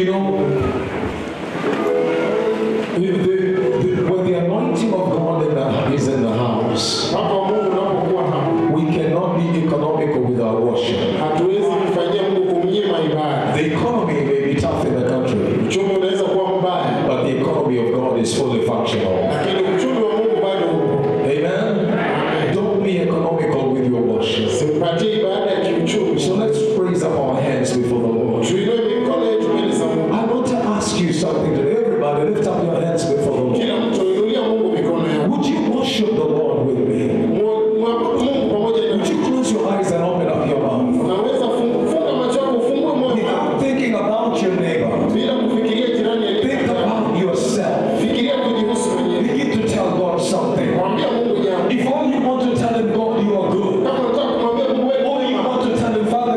You know, the, the, when the anointing of God in the, is in the house, Mwaka wa Mungu unapokuwa hapa, we cannot be economical with our worship. hatuwezi kumfanyia Mungu kumnyima ibada. The economy may be tough in the country, Uchumi unaweza kuwa mbaya, but the economy of God is fully functional. lakini uchumi wa Mungu bado upo. Amen. Don't be economical with your worship. Simpatie ibada ya kiuchumi. So let's raise up our hands before the Lord. Tuinue mikono yetu mbele za Mungu. I want to ask you something today. Everybody, lift up your hands before the Lord. Kila mtu inulia Mungu mikono yako. Would you worship the Lord with me? Mu- Mwabudu Mungu pamoja Would na you close your eyes and open up your mouth? Unaweza fungu- funga macho yako, ufungue moyo wako Without thinking about your neighbor, bila kufikiria jirani aliye think kando yako. about yourself. Fikiria kujihusu mwenyewe. Begin to tell God something. Mwambia Mungu jambo. If all you want to tell him, God, you are good. Kama unataka kumwambia Mungu wewe Or you want to tell him, Father,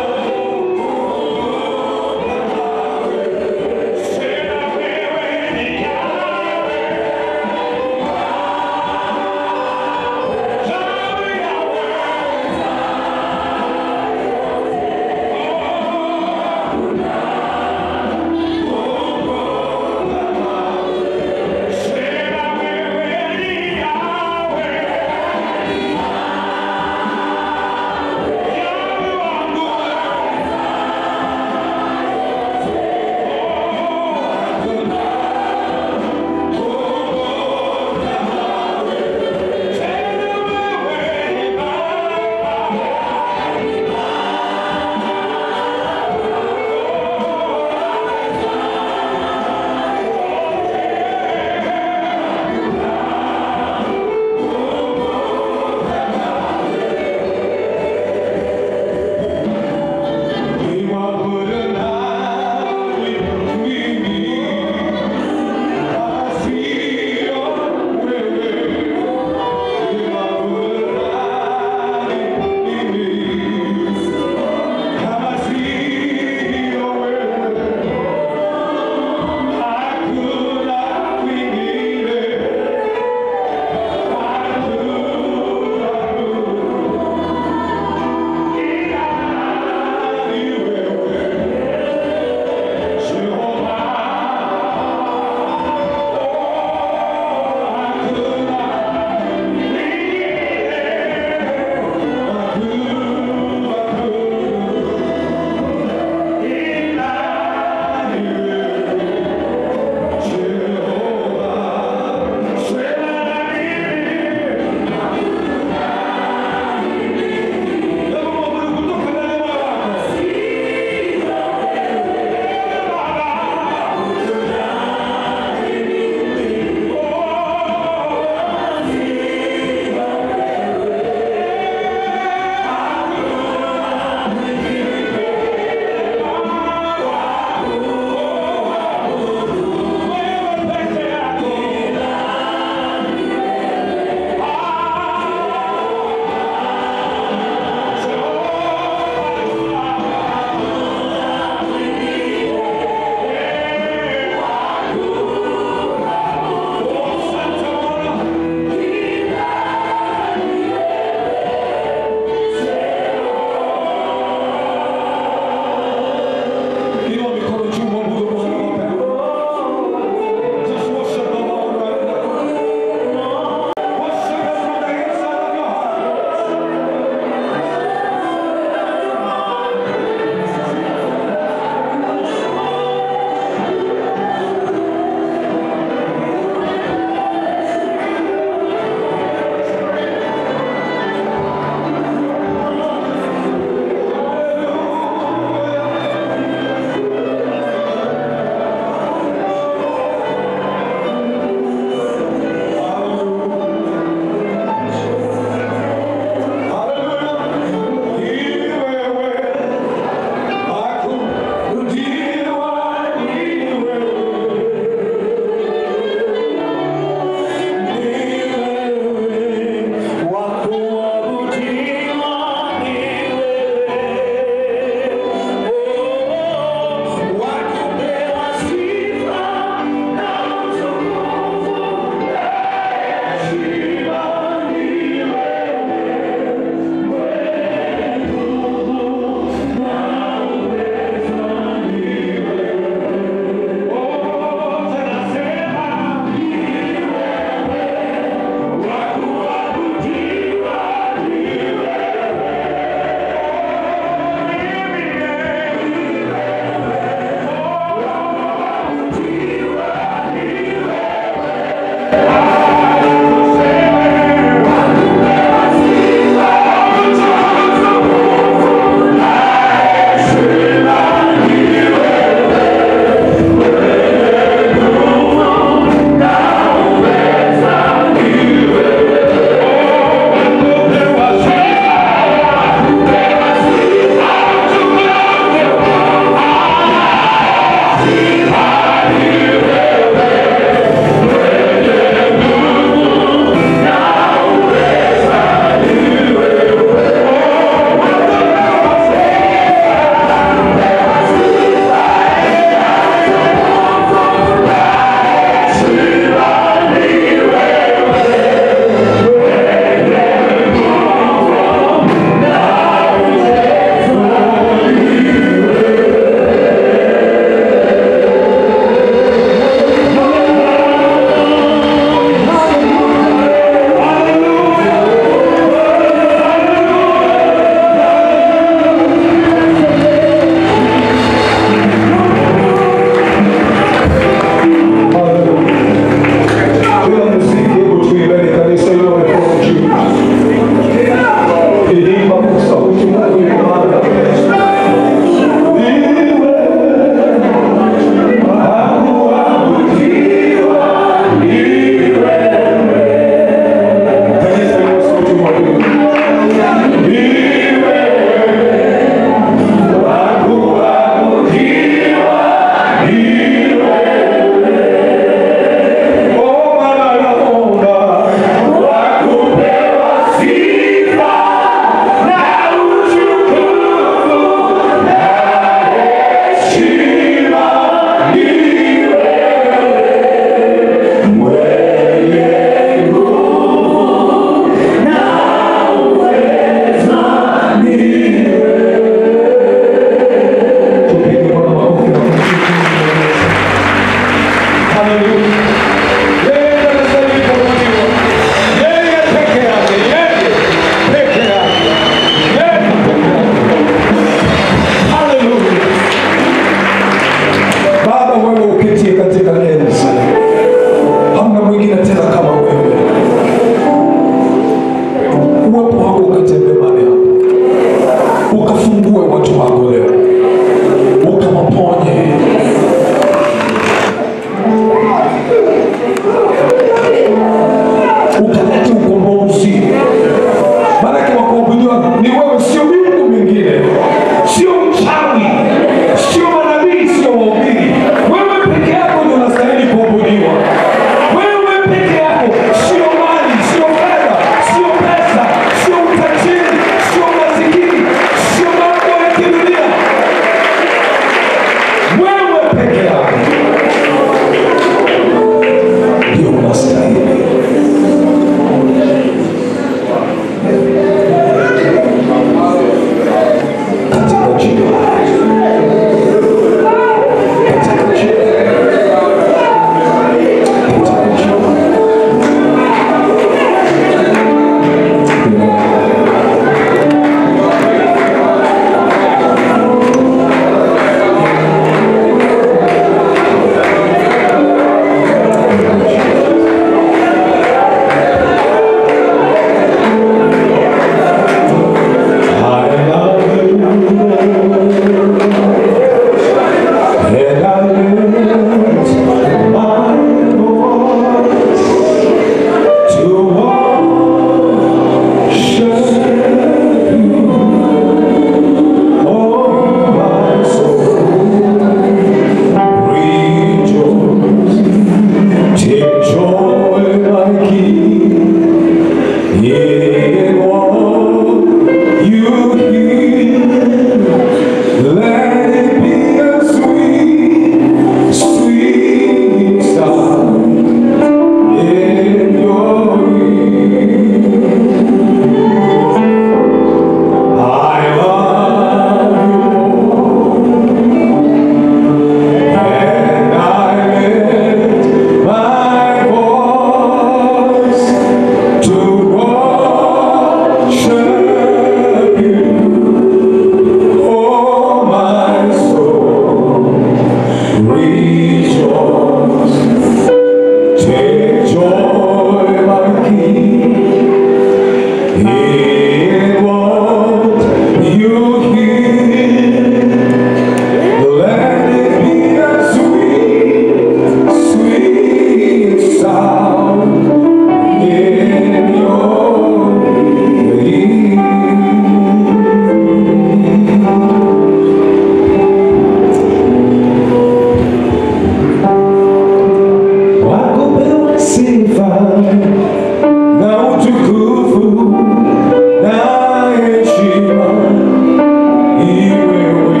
utukufu na heshima ni wewe,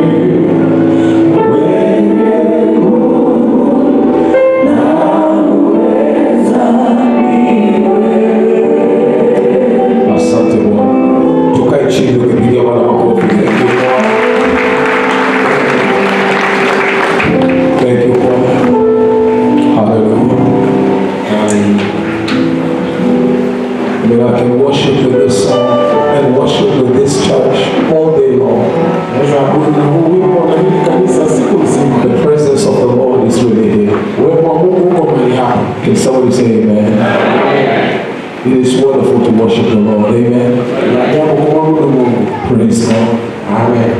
wewe Asante Bwana. Tukae chini tukipigia Bwana makofi. Thank you, Bwana. Thank you, Bwana. Hallelujah. I mean, I can worship with this song and worship with this church all day long. Naweza kuabudu na huu wimbo na hili kanisa siku nzima. The presence of the Lord is really here. Uwepo wa Mungu uko mahali hapa. Can somebody say amen? It is wonderful to worship the Lord. Amen. Ni ajabu kumwabudu Mungu. Praise God. Amen.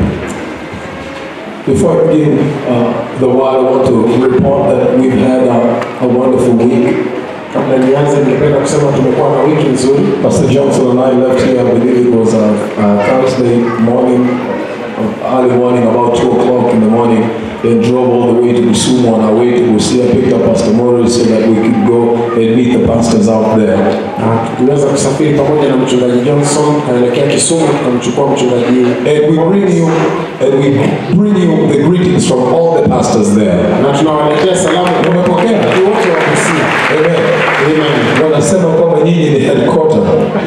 Before I begin uh, the word, I want to report that we've had a, a wonderful week. Kabla nianze, ningependa kusema tumekuwa na wiki nzuri. Pastor Johnson and I left here, I believe it was a, a Thursday morning, uh, early morning, about 2 o'clock in the morning, then drove all the way to Kisumu on our way to Busia, picked up Pastor Morris so that we could go and meet the pastors out there. Na tuliweza kusafiri pamoja na mchungaji Johnson, tukaelekea Kisumu, tukamchukua mchungaji And we bring you, and we bring you the greetings from all the pastors there. na tunawaletea salamu kwa Umepokea? watu wote wa Busia. Amen. Amen. Wanasema kwamba nyinyi ni headquarter.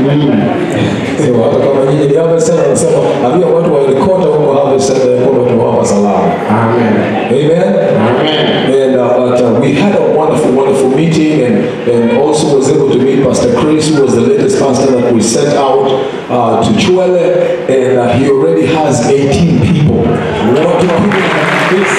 So hata kama nyinyi ni Harvest Center, wanasema ambia watu wa headquarter huko Harvest Center ya kwamba tunawapa salamu. Amen. Amen. Amen. And uh, but uh, we had a wonderful, wonderful meeting, and and also was able to meet Pastor Chris, who was the latest pastor that we sent out uh, to Chuele, and uh, he already has 18 people. Watu kumi na- Yes.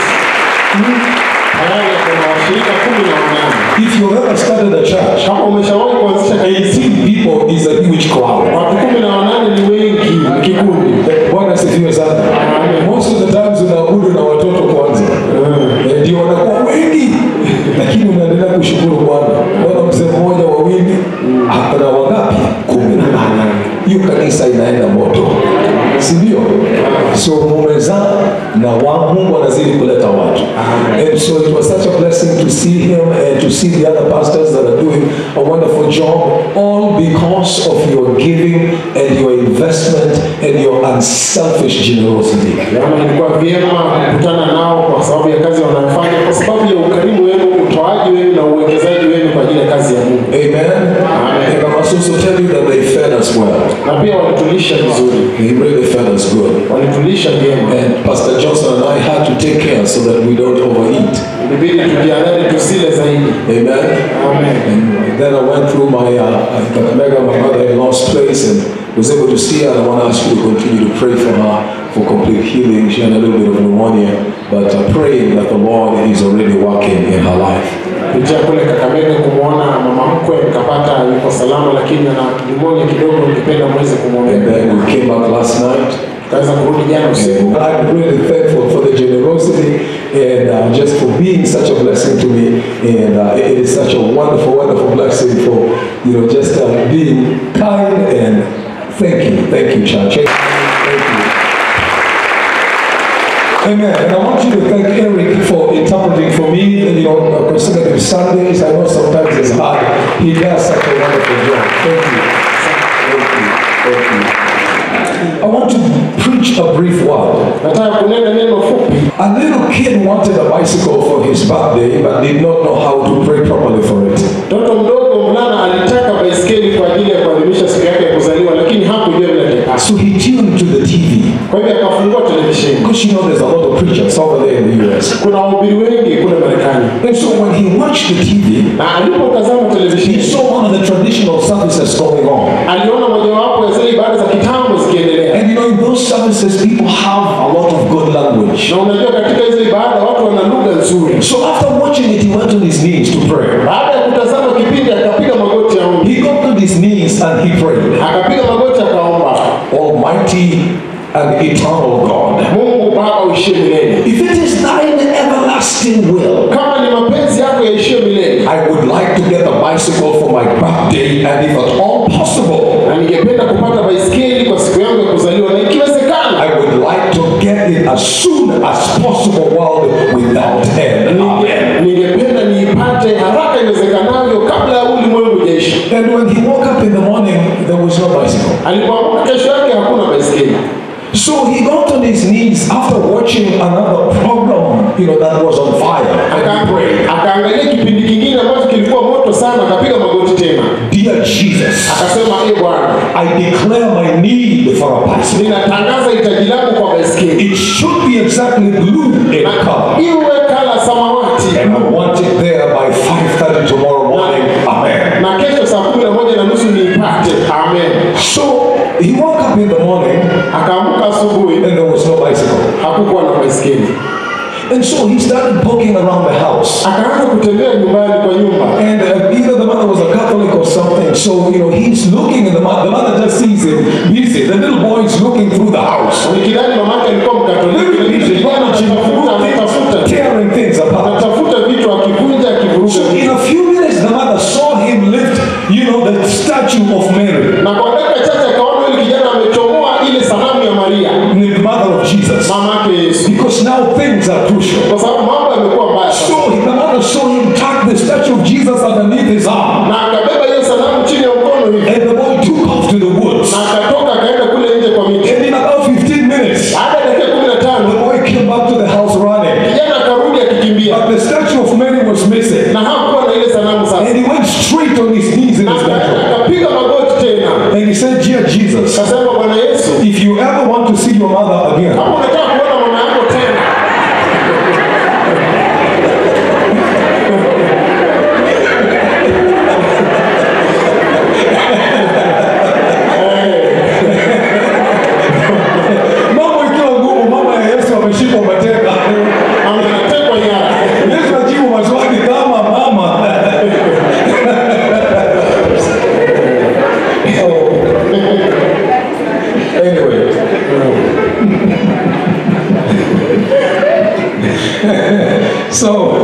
Tayari kuna washirika kumi na wanane. If you've ever started a church, Kama umeshawahi kuanzisha kanisa, 18 people is a huge crowd. watu kumi na wanane ni wengi, ni kikundi. Bwana asifiwe sana. Most of the times unaabudu na watoto kwanza, Eh, ndio wanakuwa wengi, lakini unaendelea kushukuru Bwana. Bwana mzee mmoja wawili, hapana wangapi? Kumi na nane. Hiyo kanisa inaenda moto, si ndio? So mumezaa na wa Mungu anazidi kuleta watu. And so it was such a blessing to see him and to see the other pastors that are doing a wonderful job, all because of your giving and your investment and your unselfish generosity. Yaani ilikuwa vyema kukutana nao kwa sababu ya kazi wanayofanya, kwa sababu ya ukarimu wenu, utoaji wenu na uwekezaji wenu kwa ajili ya kazi ya Mungu. Amen. And I must also tell you that they fed us well. Na pia walitulisha vizuri, They really fed us good. walitulisha vyema. And Pastor Johnson and I had to take care so that we don't overeat. Ilibidi tujiandae tusile zaidi. Amen. Amen. And then I went through my uh, Kakamega, my mother-in-law's place, and was able to see her. And I want to ask you to continue to pray for her for complete healing. She had a little bit of pneumonia, but uh, praying that the Lord is already working in her life. Kupitia kule Kakamega kumwona mama mkwe, nikapata yuko salama, lakini ana pneumonia kidogo, ningependa mweze And kumwombea. then we came back last night. Tukaweza kurudi jana usiku. And I'm really thankful for the generosity and uh, just for being such a blessing to me. And uh, it is such a wonderful, wonderful blessing for, you know, just uh, being kind and thank you. Thank you, church. Thank you. Amen. And I want you to thank Eric for interpreting for me, you know, uh, consecutive Sundays. I know sometimes it's hard. He does such a wonderful job. Thank you. Thank you. Thank you. I want to preach a brief word. Nataka kunena neno fupi. A little kid wanted a bicycle for his birthday, but did not know how to pray properly for it. Mtoto mdogo mvulana alitaka baiskeli kwa ajili ya kuadhimisha siku yake ya kuzaliwa, lakini hakujua vile ataipata. So he tuned to the TV. Kwa hivyo akafungua televisheni. Because you know there's a lot of preachers over there in the US. Kuna wahubiri wengi kule Marekani, And so when he watched the TV, na alipotazama he televisheni saw one of the traditional services going on. aliona mojawapo ya zile ibada za kitambo zikiendelea. And you know, in those services, people have a lot of good language. Na unajua katika hizo ibada watu wana lugha nzuri. So after watching it, he went on his knees to pray. Baada ya kutazama kipindi, akapiga magoti ya ombi, He got on his knees and he prayed. akapiga magoti akaomba, Almighty and eternal God. Mungu Baba uishie milele, If it is thine everlasting will, kama ni mapenzi yako yaishie milele, I would like to get a bicycle for my birthday, and if at all possible, na ningependa kupata baiskeli kwa siku yangu ya kuzaliwa, na ikiwezekana I would like to get it as soon as possible, world without end. Amen. ningependa niipate haraka iwezekanavyo kabla ya ulimwengu hujaisha. And when he woke up in the morning, was no bicycle. Alipoamka kesho yake hakuna baiskeli. So he got on his knees after watching another program, you know, that was on fire. And Aka- he prayed, Akaangalia kipindi kingine ambacho kilikuwa moto sana, akapiga magoti tena, Dear Jesus, akasema e Bwana, I declare my need for a bicycle. ninatangaza hitaji langu kwa baiskeli, It should be exactly blue in color. iwe kala samawati, And I want it there by 5.30 tomorrow morning. Amen. na kesho saa kumi na moja na nusu niipate. Amen. So he woke up in the morning Akaamka asubuhi, and there was no bicycle. hakukuwa na baiskeli, And so he started poking around the house. akaanza kutembea nyumbani kwa nyumba, And uh, either the mother was a Catholic or something. So, you know, he's looking and the mother, the mother just sees him busy. The little boy is looking through the house. nikidhani mamake alikuwa Mkatoliki, Very busy. kijana anatafuta anatafuta Tearing things apart. anatafuta vitu akivunja akivuruga So in a few minutes, the mother saw him lift, you know, the statue of Mary, na kwa dakika chache akaona yule kijana amechomoa ile sanamu ya Maria the mother of Jesus. mama yake Yesu, Because now things are crucial. kwa sababu mambo yamekuwa mbaya So sasa. the mother saw him tuck the statue of Jesus underneath his arm. na akabeba hiyo sanamu chini ya mkono hivi And the boy took off to the woods. na akatoka akaenda kule nje kwa miti. And in about 15 minutes, Baada ya dakika kumi na the tano boy came back to the house running. kijana akarudi akikimbia But the statue of Mary was missing. na hakuwa na ile sanamu sasa, And he went straight on his knees in na his aka- bedroom. akapiga magoti tena, And he said, Dear Jesus, akasema Bwana Yesu, if you ever want to see your mother again, kama unataka kuona mama yako tena mambo ikiwa ngumu, mama ya Yesu ameshikwa mateka. anatekwa nyara. Yesu ajibu maswali kama mama. anyway. so,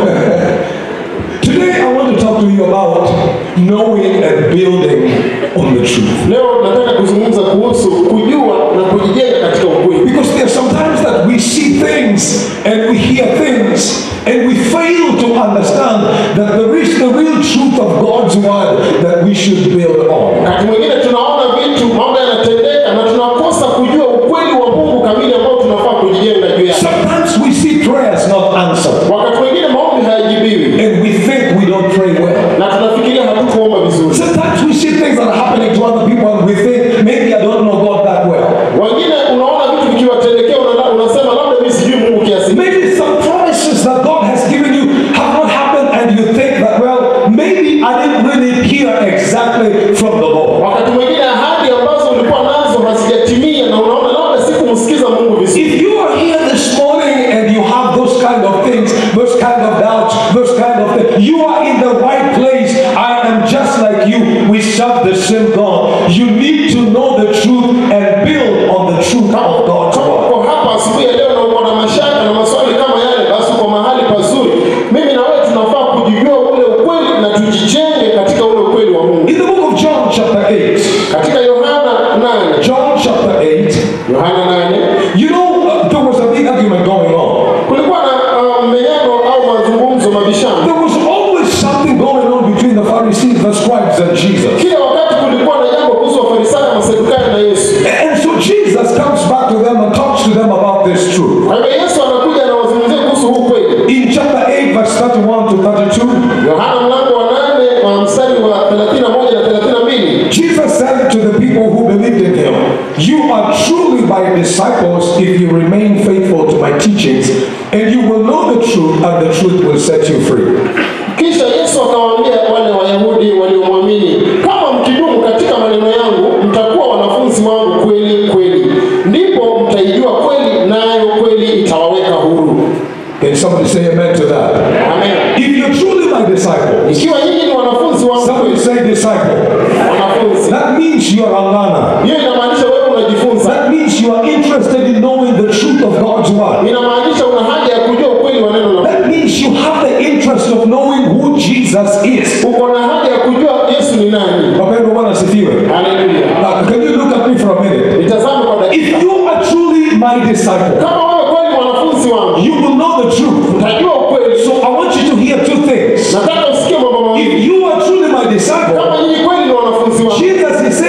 today I want to talk to you about knowing and building on the truth. Leo nataka kuzungumza kuhusu kujua na kujijenga katika ukweli, Because there are sometimes that we see things and we hear things and we fail to understand that there is the real truth of God's word that we should build on. wakati mwingine tunaona vitu, mambo yanatendeka na tunakosa kujua ukweli wa Mungu kamili ambao tunafaa kujijenga juu yake. Sometimes we see prayers not answered Wakati mwingine maombi hayajibiwi and we think we don't pray well. na tunafikiria hatukuomba vizuri. Sometimes we see things that are happening to other people and we think maybe I don't know God that well. Wengine unaona vitu vikiwatendekea, unala- unasema labda mimi sijui Mungu kiasi gani. Maybe some promises that God has given you have not happened and you think that, well, maybe I didn't really hear exactly from the Lord. Wakati mwingine ahadi ambazo ulikuwa nazo hazijatimia na unaona labda sikumsikiza Mungu vizuri. If you are here this morning and you have those kind of things, those kind of doubts, those kind of things, you are in the right place. I am just like you. We serve the same God. You need to know the truth and build on the truth of God's Kama word. uko hapa asubuhi ya leo na uko na mashaka na maswali kama yale, basi uko mahali pazuri. Mimi na wewe tunafaa kujijua ule ukweli na tujijenge katika ule ukweli wa Mungu. In the book of John, chapter 8, Katika Yohana 8, John chapter 8, Yohana 8 you know, uh, there was a big argument going on. kulikuwa na uh, mmenyano au mazungumzo mabishano. There was always something going on between the Pharisees, the scribes, and Jesus. Kila wakati kulikuwa na jambo kuhusu Wafarisayo, Masadukayo na Yesu. And so Jesus comes back to them and talks to them about this truth. Kwa hivyo Yesu anakuja anawazungumzia kuhusu huu kweli. In chapter 8, verse 31 to 32, Yohana mlango wa 8 wa mstari wa 31 na 32. Jesus said to the people who believed in him, You are truly my disciples if you remain faithful to my teachings, and you will know the truth, and the truth will set you free. Kisha Yesu akawaambia wale Wayahudi waliomwamini, kama mkidumu katika maneno yangu, mtakuwa wanafunzi wangu kweli kweli, ndipo mtaijua kweli, nayo kweli itawaweka huru. Can somebody say amen to that? Amen. If you're truly my disciples, Ikiwa nyinyi ni wanafunzi wangu somebody kweli, say disciple. wanafunzi, That means you are a learner. hiyo inamaanisha wewe unajifunza, That means you are interested in knowing the truth of God's word. inamaanisha una haja ya kujua ukweli wa neno la Mungu. That means you have the interest of knowing who Jesus is. Uko na haja ya kujua Yesu ni nani. Wapendwa Bwana asifiwe. Haleluya. Now, can you look at me for a minute? Nitazame kwa dakika. If you are truly my disciple, Kama wewe kweli mwanafunzi wangu, you will know the truth. utajua ukweli. So I want you to hear two things. Nataka usikie mambo mawili. If you are truly my disciple, Kama nyinyi kweli ni wanafunzi wangu, Jesus is saying, if you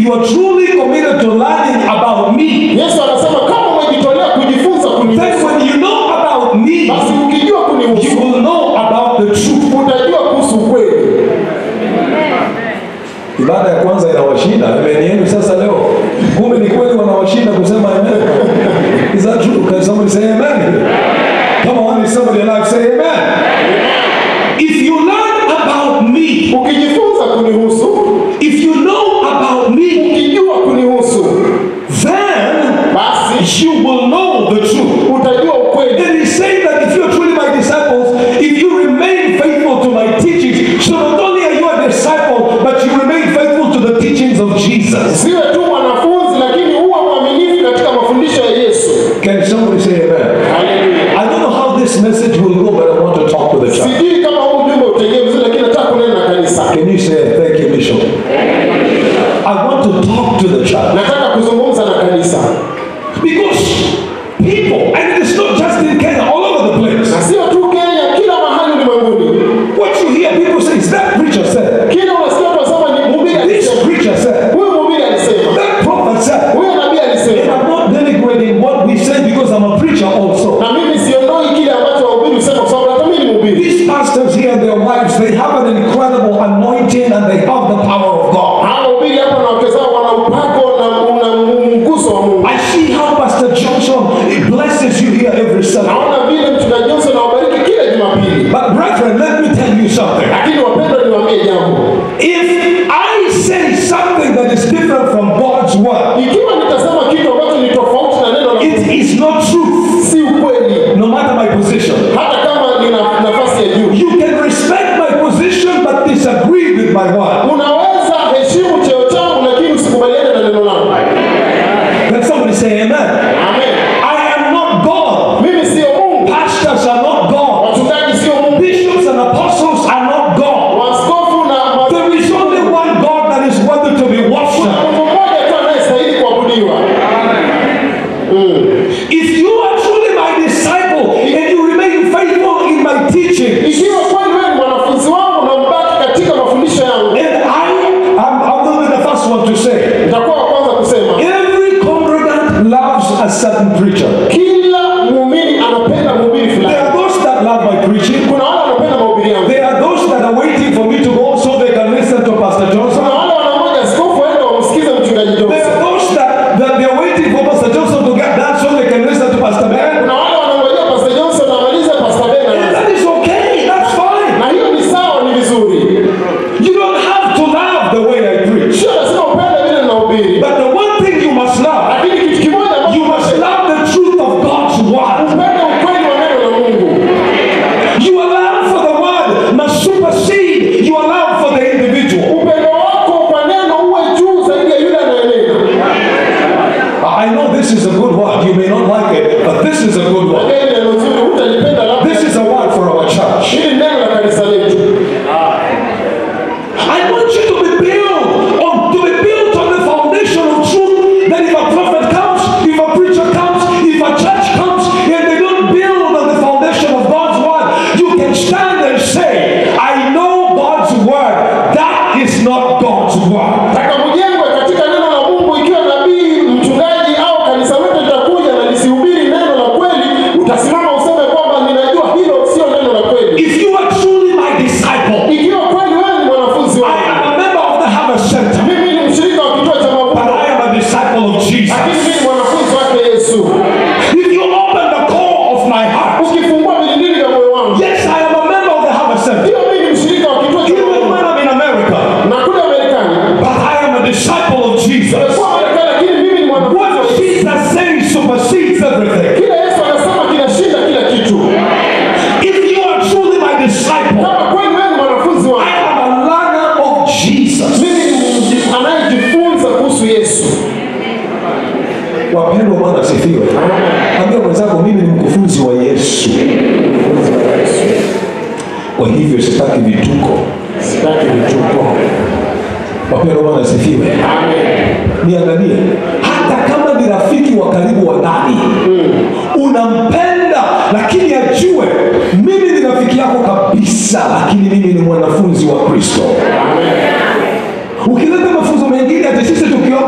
you are truly committed to learning about me, Yesu anasema kama umejitolea kujifunza then kunihusu, when you know about me, basi ukijua you kunihusu will know about the truth. utajua kuhusu ukweli. Ibada ya kwanza inawashinda, amen yenu sasa leo. Kumbe ni kweli wanawashinda kusema amen. Is that true? Can somebody say amen? Come on, is somebody alive say amen? If you learn about me, Ukijifunza kunihusu, if you know about me, ukijua kunihusu, then basi you will know the truth. utajua ukweli. And he's saying that if you're truly my disciples, if you remain faithful to my teachings, so not only are you a disciple, but you remain faithful to the teachings of Jesus. Siwe tu mwanafunzi, lakini uwe mwaminifu katika mafundisho ya Yesu. Can somebody say amen? Haleluya. I don't know how this message will go, but I want to talk to the church. Sijui kama huu ujumbe utaingia vizuri, lakini nataka kunena na kanisa. Can you say thank you, Bishop? I want to talk to the church Nataka kuzungumza na kanisa, because people, and it's not just in Kenya, all over the place. na sio tu Kenya, kila mahali ulimwenguni. What you hear people say is that preacher said, Kila unasikia watu wasema ni mhubiri this alisema, preacher said, huyu mhubiri alisema, that prophet said. huyu nabii And alisema. I'm not denigrating what we say because I'm a preacher also. Na mimi siondoi kile ambacho wahubiri husema, kwa sababu hata mimi ni mhubiri. These pastors here and their wives, they have an incredible anointing and they have the power of God. Hawa wahubiri hapa na wake zao wana upako na una mguso wa Mungu. I see how Pastor Johnson blesses you here every Sunday. Naona vile mchungaji Johnson anawabariki kila Jumapili. But brethren, let me tell you something. Lakini wapendwa, niwaambie jambo, If I say something that is different from God's word, ikiwa nitasema kitu ambacho ni tofauti na neno la Mungu, it is not truth, si ukweli, no matter my position. hata kama nina nafasi ya juu. You can respect my position but disagree with my word. Unaweza heshimu cheo changu, lakini usikubaliane na neno langu. Let somebody say amen. Amen. I am not God. Mimi sio Mungu, Pastors are not God. wachungaji sio Mungu, Bishops and apostles are not God. waskofu na ma- There is only one God that is worthy to be worshipped. Mungu mmoja tu anayestahili kuabudiwa. If you are truly my disciple and you remain faithful in my teaching, Ikiwa kweli wewe ni mwanafunzi wangu na mbaki katika mafundisho yangu, and I, I'm, I'm going to be the first one to say, nitakuwa wa kwanza kusema every congregant loves a certain preacher. kila muumini anapenda mhubiri There fulani. are those that love my preaching. Kuna wale wanapenda mahubiri yangu, There are those that are waiting for me to go so they can listen to Pastor kuna Johnson. wale wanangoja askofu aende wamsikize mchungaji There Johnson, are those that, that they're waiting for Pastor Johnson to get done so they can listen to Pastor Ben. kuna wale wanangojea Pastor Johnson amalize Pastor Ben And anaanza. that is okay. That's fine. na hiyo ni sawa, ni vizuri. You don't have to love the way I preach. Sio lazima upende vile ninahubiri, But the one thing you must love, lakini kitu kimoja ambacho you must love the truth of God's word. upende ukweli wa neno la Mungu. Your love for the word must supersede your love for the individual. Upendo wako kwa neno uwe juu zaidi ya yule anayenena. I know this is a good word. You may not like it, but this is a good word. Hili neno zuri, utalipenda labda. This is a word for our church. Hili ni neno la kanisa letu. I want you to be built on to be built on the foundation of truth. That if a prophet comes, if a preacher comes, if a church comes, and they don't build on the foundation of God's word, you can stand and say, I know God's word. That is not God's word. Taka mjengwe katika neno la Mungu. Ikiwa nabii, mchungaji au kanisa lote litakuja na lisihubiri neno la kweli, utasimama useme kwamba ninajua hilo sio neno la kweli. If you are truly my disciple, Ikiwa kweli wewe ni mwanafunzi I wangu, am a member of the Harvest Center, mimi ni mshirika wa kituo cha but mavuno, I am a disciple of lakini Jesus. mimi ni mwanafunzi wake Yesu. If you open the core of my heart, Ukifungua vilindili vya moyo wangu, yes, I am a member of the Harvest Center, ndio mimi ni mshirika wa kituo cha even mavuno. when I'm in America, Na kule Marekani, but I am a disciple of Jesus. nimekuwa Marekani, lakini mimi ni mwanafunzi wa What Yesu. Jesus says supersedes everything. Kile Yesu anasema kinashinda kila kitu. If you are truly my disciple, Kama kweli wewe ni mwanafunzi I wangu, am a learner of Jesus. mimi ni mji- anayejifunza kuhusu Yesu. Wapendwa, Bwana asifiwe. Ambia mwenzako, mimi ni mkufunzi wa Yesu. Kwa hivyo sitaki vituko. Sitaki vituko. Wapendwa, Bwana asifiwe. Amen. Niangalie, hata kama ni rafiki wa karibu wa ndani, unampenda lakini ajue mimi ni rafiki yako kabisa, lakini mimi ni mwanafunzi wa Kristo. Ukileta mafunzo mengine ati sisi tukiomba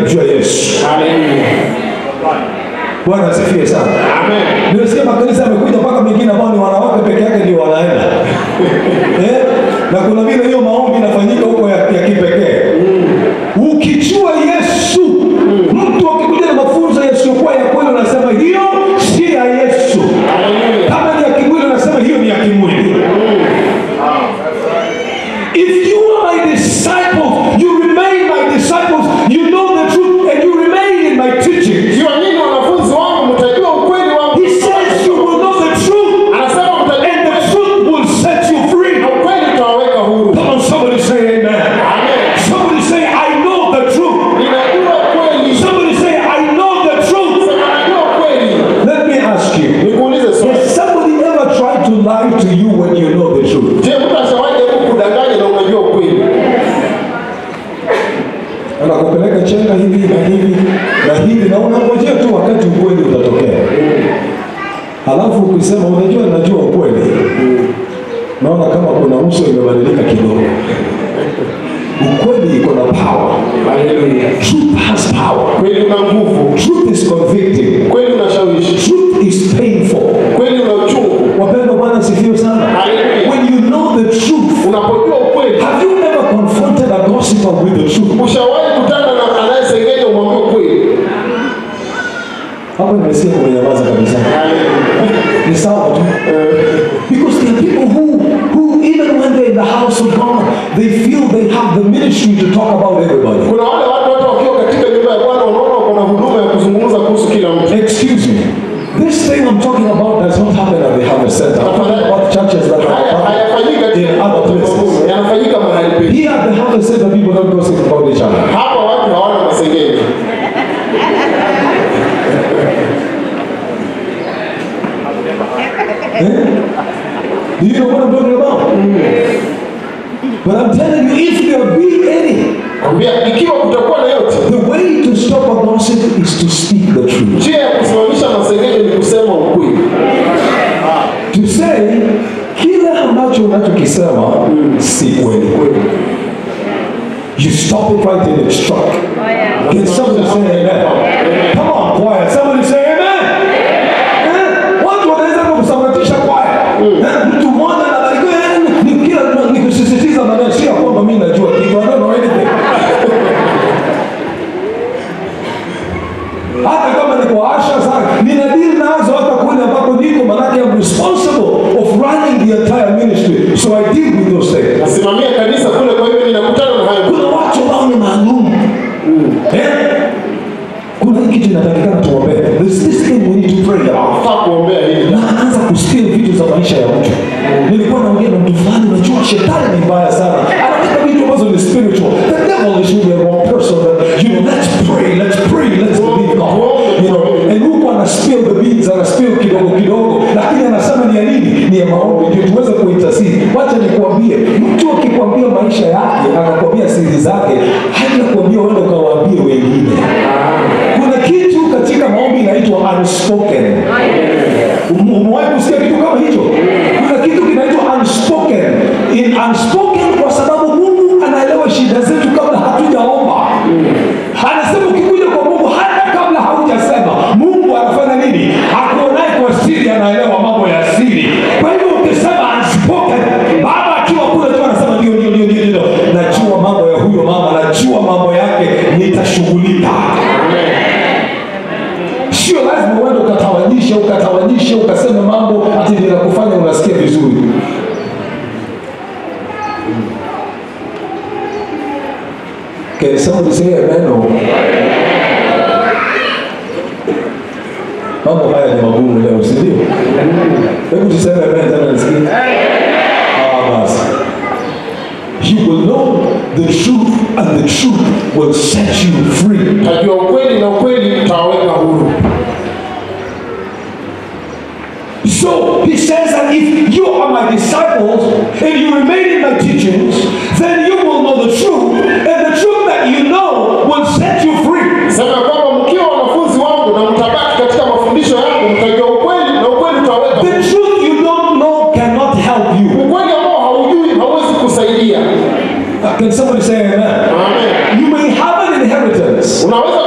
juu ya Yesu. Haleluya. Bwana asifiwe sana. Amen. Nimesikia makanisa yamekuja mpaka mengine ambao ni wanawake peke yake ndio wanaenda eh? na kuna vile hiyo maombi inafanyika huko ya, ya kipekee ukijua Yesu mtu akikuja na mafunzo yasiyokuwa ya kweli unasema hiyo si ya Yesu Haleluya. kama ni ya kimwili unasema hiyo ni ya kimwili if you are my disciples you remain my disciples you know the truth and you remain in my teaching Jua nini wanafunzi wangu mtajua ukweli wangu. he says you will know the truth Anasema mtajua and the truth will set you free. na ukweli utawaweka huru. Come on, somebody say amen. Amen. Somebody say, I know the truth. Ninajua kweli. Somebody say, I know the truth. Sema najua kweli. Let me ask you, Nikuulize swali. has somebody ever tried to lie to you when you know the truth? Je, mtu ashawahi jaribu kudanganya na unajua ukweli? Anakupeleka chenga hivi na hivi na hivi na unangojea tu wakati ukweli utatokea. Halafu ukisema unajua, najua ukweli, naona kama kuna uso imebadilika kidogo. Ukweli iko na power. Haleluya. Truth has power. Kweli una nguvu. Truth is convicting. Kweli unashawishi. Truth is painful. Kweli una uchungu. Wapendwa, Bwana sifiwe sana. Hallelujah. When you know the truth, Unapojua ukweli. have you ever confronted a gossiper with the truth? Ushawahi kutana na anayesengenya umwambie ukweli? Hapo nimesikia kumenyamaza kabisa. Ni sawa tu. Because there are people who, who even when they're in the house of God, they feel they have the ministry to talk about everybody. Kuna wale watu hata wakiwa katika nyumba ya Bwana wanaona wako na huduma ya kuzungumza kuhusu kila mtu. Excuse me. This thing I'm talking about does not happen at the Harvest Center. I'm talking about churches that Haya are hayafanyiki katika in other places. yanafanyika mahali pekee. Here at the Harvest Center, people don't gossip about each other. Hapa watu hawana masengenyo. Eh? Do you know what I'm talking about? But I'm telling you, if there be any, Kwambia ikiwa kutakuwa na yote, the way to stop a gossip is to speak the truth. njia ya kusimamisha masengenyo ni kusema ukweli. To say, kile ambacho unachokisema si kweli. You stop it right in its track. Can somebody say amen? Come on, choir. Somebody say amen. Eh? Watu wanaweza kusambaratisha kwaya. Eh, Mtu mmoja anabarikiwa eh, ni kila ni kusisitiza maneno sio ya kwamba mimi najua kitu. I don't know anything. hata kama ni kwa asha sana nina deal nazo hata kule ambako niko manake I'm responsible of running the entire ministry so I deal with those things Nasimamia kanisa kule, kwa hivyo ninakutana na hayo. kuna watu ambao ni maalum eh? kuna hii kitu inatakikana tuombee There's this thing we need to pray about Nafaa kuombea hili. na anaanza kusteal vitu za maisha ya mtu nilikuwa naongea na mtu fulani unajua shetani ni mbaya sana anaweka vitu ambazo ni spiritual the devil is really a wrong person but you know let's pray let's pray let's believe God you know and huku ana spill the beans ana spill kidogo kidogo lakini anasema ni ya nini ni ya maombi ndio tuweze kuitasiri wacha nikuambie mtu akikwambia maisha yake akakwambia siri zake hajakwambia uende ukawaambie wengine kuna kitu katika maombi inaitwa unspoken Um- umewahi kusikia kitu kama hicho kuna kitu kinaitwa unspoken in unspoken kwa sababu mungu anaelewa shida zetu kabla hatujaomba anasema ukikuja kwa mungu hata kabla haujasema mungu anafanya nini akuonaye kwa siri anaelewa mambo ya siri kwa hivyo ukisema unspoken baba akiwa kule tu anasema ndio ndio ndio ndio ndio najua mambo ya huyo mama najua mambo yake nitashughulika sio lazima uende ukatawanyishe ukatawanyishe ukasema mambo ati ninakufanya unasikia vizuri Can somebody say amen or? Mambo haya ni magumu leo, si ndio? Hebu tuseme amen tena nisikie. Ah, basi. You will know the truth and the truth will set you free. Tajua ukweli na ukweli utawaweka huru. So he says that if you are my disciples and you remain in my teachings, then you will know the truth, and the truth that you know will set you free. Sema ya kwamba mkiwa wanafunzi wangu na mtabaki katika mafundisho yangu, mtajua ukweli na ukweli utawaweka huru. The truth you don't know cannot help you. Ukweli ambao haujui hauwezi kusaidia. Uh, Can somebody say amen? Amen. You may have an inheritance, Unaweza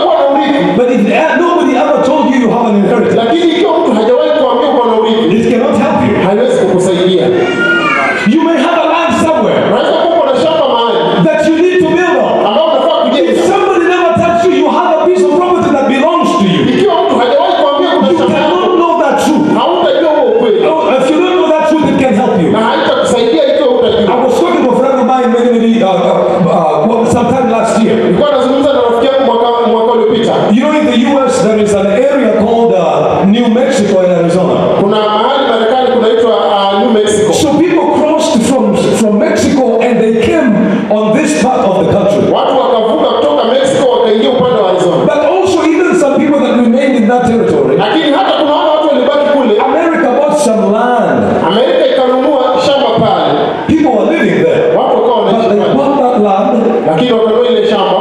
urithi But if uh, nobody ever told you you have an inheritance, lakini ikiwa mtu hajawahi kuambia uko na urithi it cannot help you. haiwezi kukusaidia You may have a land somewhere unaweza kuwa uko na shamba mahali that you need to build on. ambao unafaa If kujenga somebody never tells you you have a piece of property that belongs to you, ikiwa mtu hajawahi kuambia kuna you shamba cannot know that truth. hautajua huo ukweli No, If you don't know that truth, it can help you. na haitakusaidia ikiwa I hutajua was talking to a friend of mine many, many, uh, uh, uh, well, sometime last year. nilikuwa nazungumza na rafiki yangu mwaka mwaka uliopita You know, in the U.S., there is an area called uh, New Mexico in Arizona. kuna mahali marekani kunaitwa uh, new mexico So people crossed from from Mexico and they came on this part of the country. watu wakavuka kutoka mexico wakaingia upande wa arizona But also, even some people that remained in that territory, lakini hata kuna wale watu walibaki kule America bought some land. amerika ikanunua shamba pale People were living there, watu wakawa but wanaishi they pale bought that land lakini wakanunua ile shamba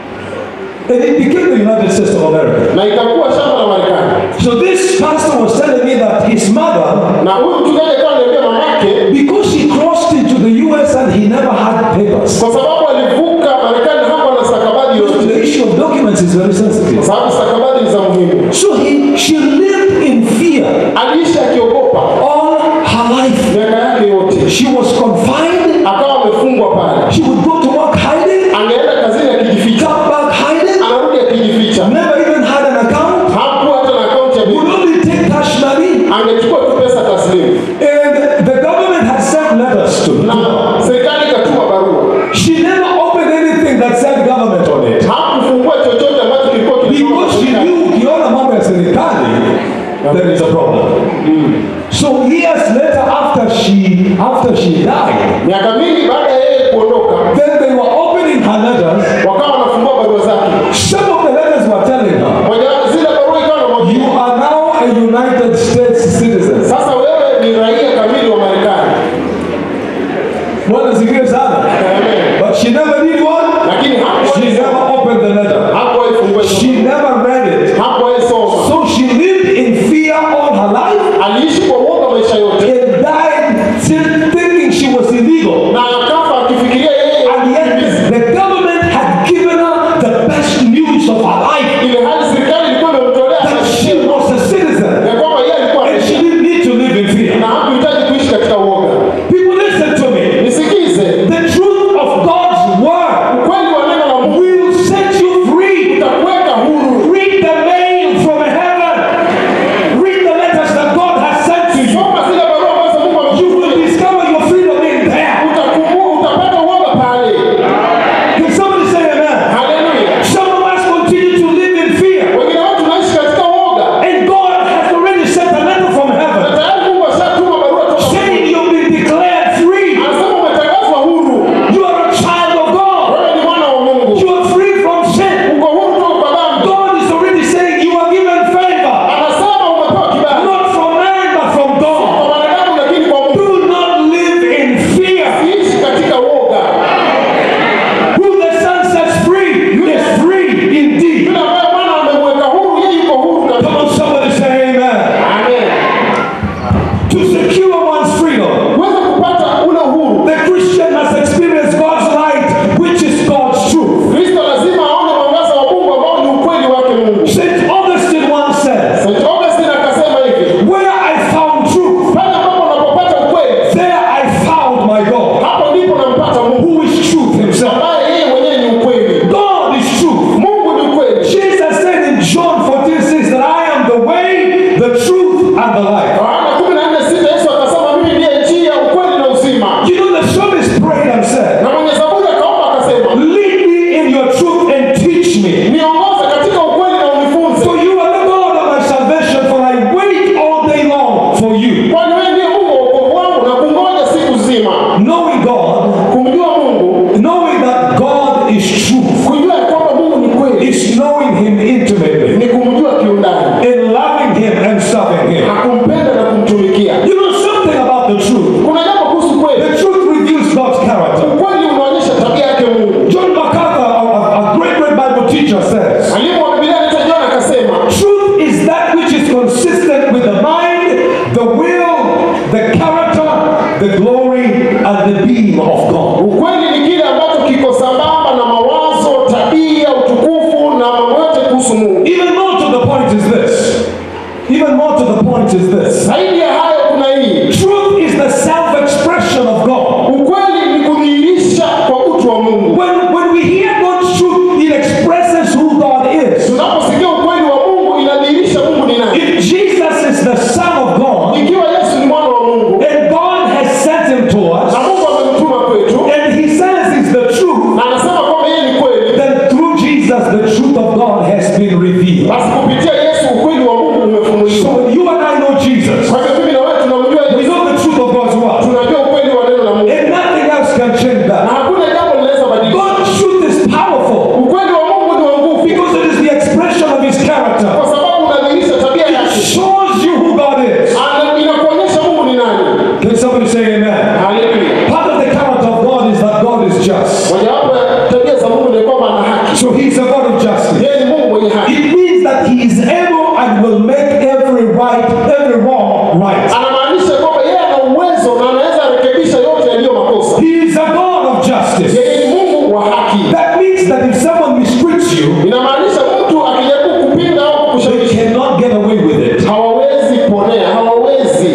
and it became the United States of America. na ikakuwa shamba la marekani So this pastor was telling me that his mother, na huyu mchungaji akawa ananiambia mamake because he crossed into the U.S. and he never had papers, kwa sababu alivuka marekani hapo na stakabadhi yote the issue of documents is very kwa sensitive. sababu stakabadhi ni za muhimu So he, she lived in fear aliishi akiogopa all her life. miaka yake yote She was confined. akawa amefungwa pale She would go to work hiding, angeenda kazini akijificha come back hiding, anarudi akijificha never even had an account, hakuwa hata na akaunti ya would benki only take cash money. angechukua tu pesa taslimu And the government had sent letters to na her. serikali ikatuma barua She never opened anything that said government on it. hakufungua chochote ambacho kilikuwa kimetoka Because she serikali. knew ukiona mambo ya serikali, there is a problem. So years later after she after she died, miaka mingi baada ya yeye kuondoka then they were opening her letters. wakawa wanafungua barua zake Some of the letters were telling her, moja zile barua ikawa you namwambia are now a United States citizen. sasa wewe ni raia kamili wa marekani Bwana sikie sana. Amen. But she never did what? lakini She hakuwahi never opened the letter. hakuwahi fungua hizo She never read it. hakuwahi soma So she lived in fear all her life aliishi kwa uoga maisha yote and died still thinking she was illegal. na akafa akifikiria yeye And yet the government had given her the best news of her life ile hali serikali ilikuwa imemtolea that she was a citizen ya kwamba yeye alikuwa and she didn't need to live in na fear. hakuhitaji kuishi katika uoga People listen to me. nisikize The truth of God's word ukweli wa neno la Mungu will set you free. utakuweka huru Read the mail from heaven. Read the letters that God has sent to you. soma zile barua ambazo Mungu You amekupa will discover your freedom in there. utakumbuka utapata uoga pale Can somebody say amen? haleluya Some of us continue to live in fear. wengine wetu tunaishi katika uoga And God has already sent a letter from na heaven tayari Mungu ashatuma barua toka saying you've been declared free. anasema umetangazwa huru You are a child of God. wewe ni mwana wa Mungu You are free from sin. uko huru kutoka kwa dhambi God is already saying you are given favor. anasema umepewa kibali Not from man, but from God. kwa wanadamu lakini kwa Mungu Do not live in fear. ishi katika uoga Who the Son sets free is free indeed. yule ambaye Bwana amemweka huru yeye yuko huru Come kabisa on, somebody say amen. amen To secure one's freedom, uweze kupata ule uhuru the Christian must experience God's light, which is God's truth. Kristo lazima aone mwangaza wa Mungu ambao ni ukweli wake Mungu St. Augustine once said, St. Augustine akasema hivi Where I found truth, pale ambapo unapopata ukweli there I found my God, hapo ndipo unampata Mungu who is truth himself. ambaye yeye mwenyewe ni ukweli God is truth. Mungu ni ukweli Jesus said in John 14, 6 that I am the way, the truth, and the life. Yohana 14:6 Yesu akasema mimi ndiye njia ukweli na uzima You know, the psalmist prayed and said, na mwenye zaburi akaomba akasema Lead me in your truth and teach me. niongoze katika ukweli na unifunze For you are the God of my salvation, for I wait all day long for you. kwani wewe ndiye Mungu wa wokovu wangu na kungoja siku nzima Knowing God, kumjua Mungu knowing that God is truth, kujua ya kwamba Mungu ni kweli is knowing Him intimately, ni kumjua kiundani and loving Him and serving Him. na kumpenda na kumtumikia You know something about the truth. kuna jambo kuhusu kweli The truth reveals God's character. ukweli unaonyesha tabia yake Mungu John MacArthur, a, a- a great, great Bible teacher, says, mwalimu wa Biblia anaitwa John akasema Truth is that which is consistent with the mind, the will, the character, the glory, and the being of God. ukweli ni kile ambacho kiko sambamba na mawazo tabia utukufu na mambo yote kuhusu Mungu Even more to the point is this. Even more to the point is this. Zaidi ya hayo kuna hii, Truth is the self-expression of God. ukweli ni kudhihirisha kwa utu wa Mungu. When, when we hear God's truth, it expresses who God is. Tunaposikia ukweli wa Mungu inadhihirisha Mungu ni nani. If Jesus is the Son of God, Ikiwa Yesu ni mwana wa Mungu and God has sent him to us, na Mungu amemtuma kwetu and he says he's the truth, na anasema kwamba yeye ni kweli, then through Jesus the truth of God has been revealed. basi kupitia Yesu ukweli wa Mungu So umefunuliwa. when you and I know Jesus, Kwa hivyo mimi na wewe tunamjua we Yesu, know the truth of God's word. tunajua ukweli wa neno la Mungu And nothing else can change na that. hakuna jambo linaweza badilisha. God's truth is powerful Ukweli wa Mungu ni wa nguvu because it is the expression of his character. kwa sababu unadhihirisha tabia It yake, shows you who God is. Ana- inakuonyesha Mungu ni nani. Can somebody say amen? Haleluya. Part of the character of God is that God is just. Mojawapo ya tabia za Mungu ni kwamba ana haki. So he's a God of justice. Yeye ni Mungu mwenye haki. It means that he is able and will make every right, every wrong right. Anamaanisha kwamba yeye ana uwezo na anaweza rekebisha yote yaliyo makosa. He is a God of justice. Yeye ni Mungu wa haki. That means that if someone mistreats you, Inamaanisha mtu akijaribu kupinga au they kukushawishi cannot get away with it. hawawezi ponea, hawawezi.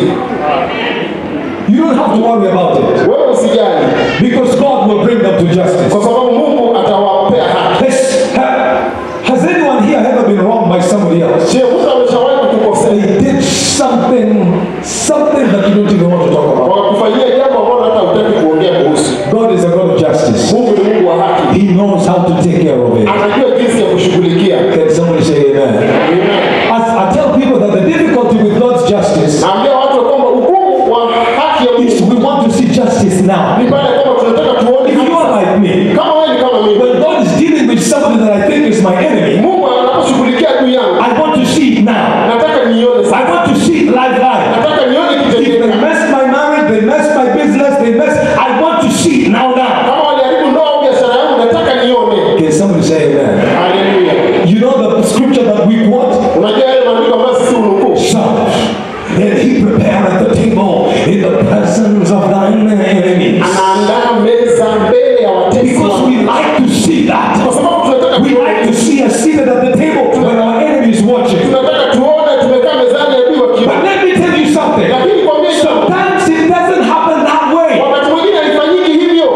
You don't have to worry about it Wewe usijali, because God will bring them to justice. kwa sababu Mungu atawapea haki. Has, ha- has anyone here ever been wronged by somebody else? Je, mtu ameshawahi kukukosea They did something, something that you don't even want to talk about. wakakufanyia jambo ambalo hata hutaki kuongea kuhusu? God is a God of justice. Mungu ni Mungu wa haki, He knows how to take care of it. anajua jinsi ya kushughulikia. Can somebody say amen? As I tell people that the difficulty with God's justice Naambia watu kwamba hukumu wa haki ya is Mungu we want to see justice now. ni pale kwamba tunataka tuone If you are like me, kama wewe ni kama mimi. when God is dealing with somebody that I think is my enemy, Mungu anaposhughulikia juu yangu, I want to see it now. nataka nione I sasa, want to see it live live. nataka nione If they kitendeka. mess my marriage, they mess my business, they mess. I want to see it now now. Kama waliharibu ndoa au biashara yangu, nataka nione. Can somebody say amen? Haleluya. You know the scripture that we quote? Unajua yale maandiko ambayo sisi unukuu, Psalm. And he prepareth the table in the presence of thine enemies. anaandaa meza mbele ya watesi Because wake. we like to see that. Kwa sababu tunataka We like to see us seated at the table when our enemy is watching. tunataka tuone tumekaa mezani adui wakiwa. But let me tell you something. Lakini kwambie jambo, Sometimes it doesn't happen that way. wakati mwingine haifanyiki hivyo.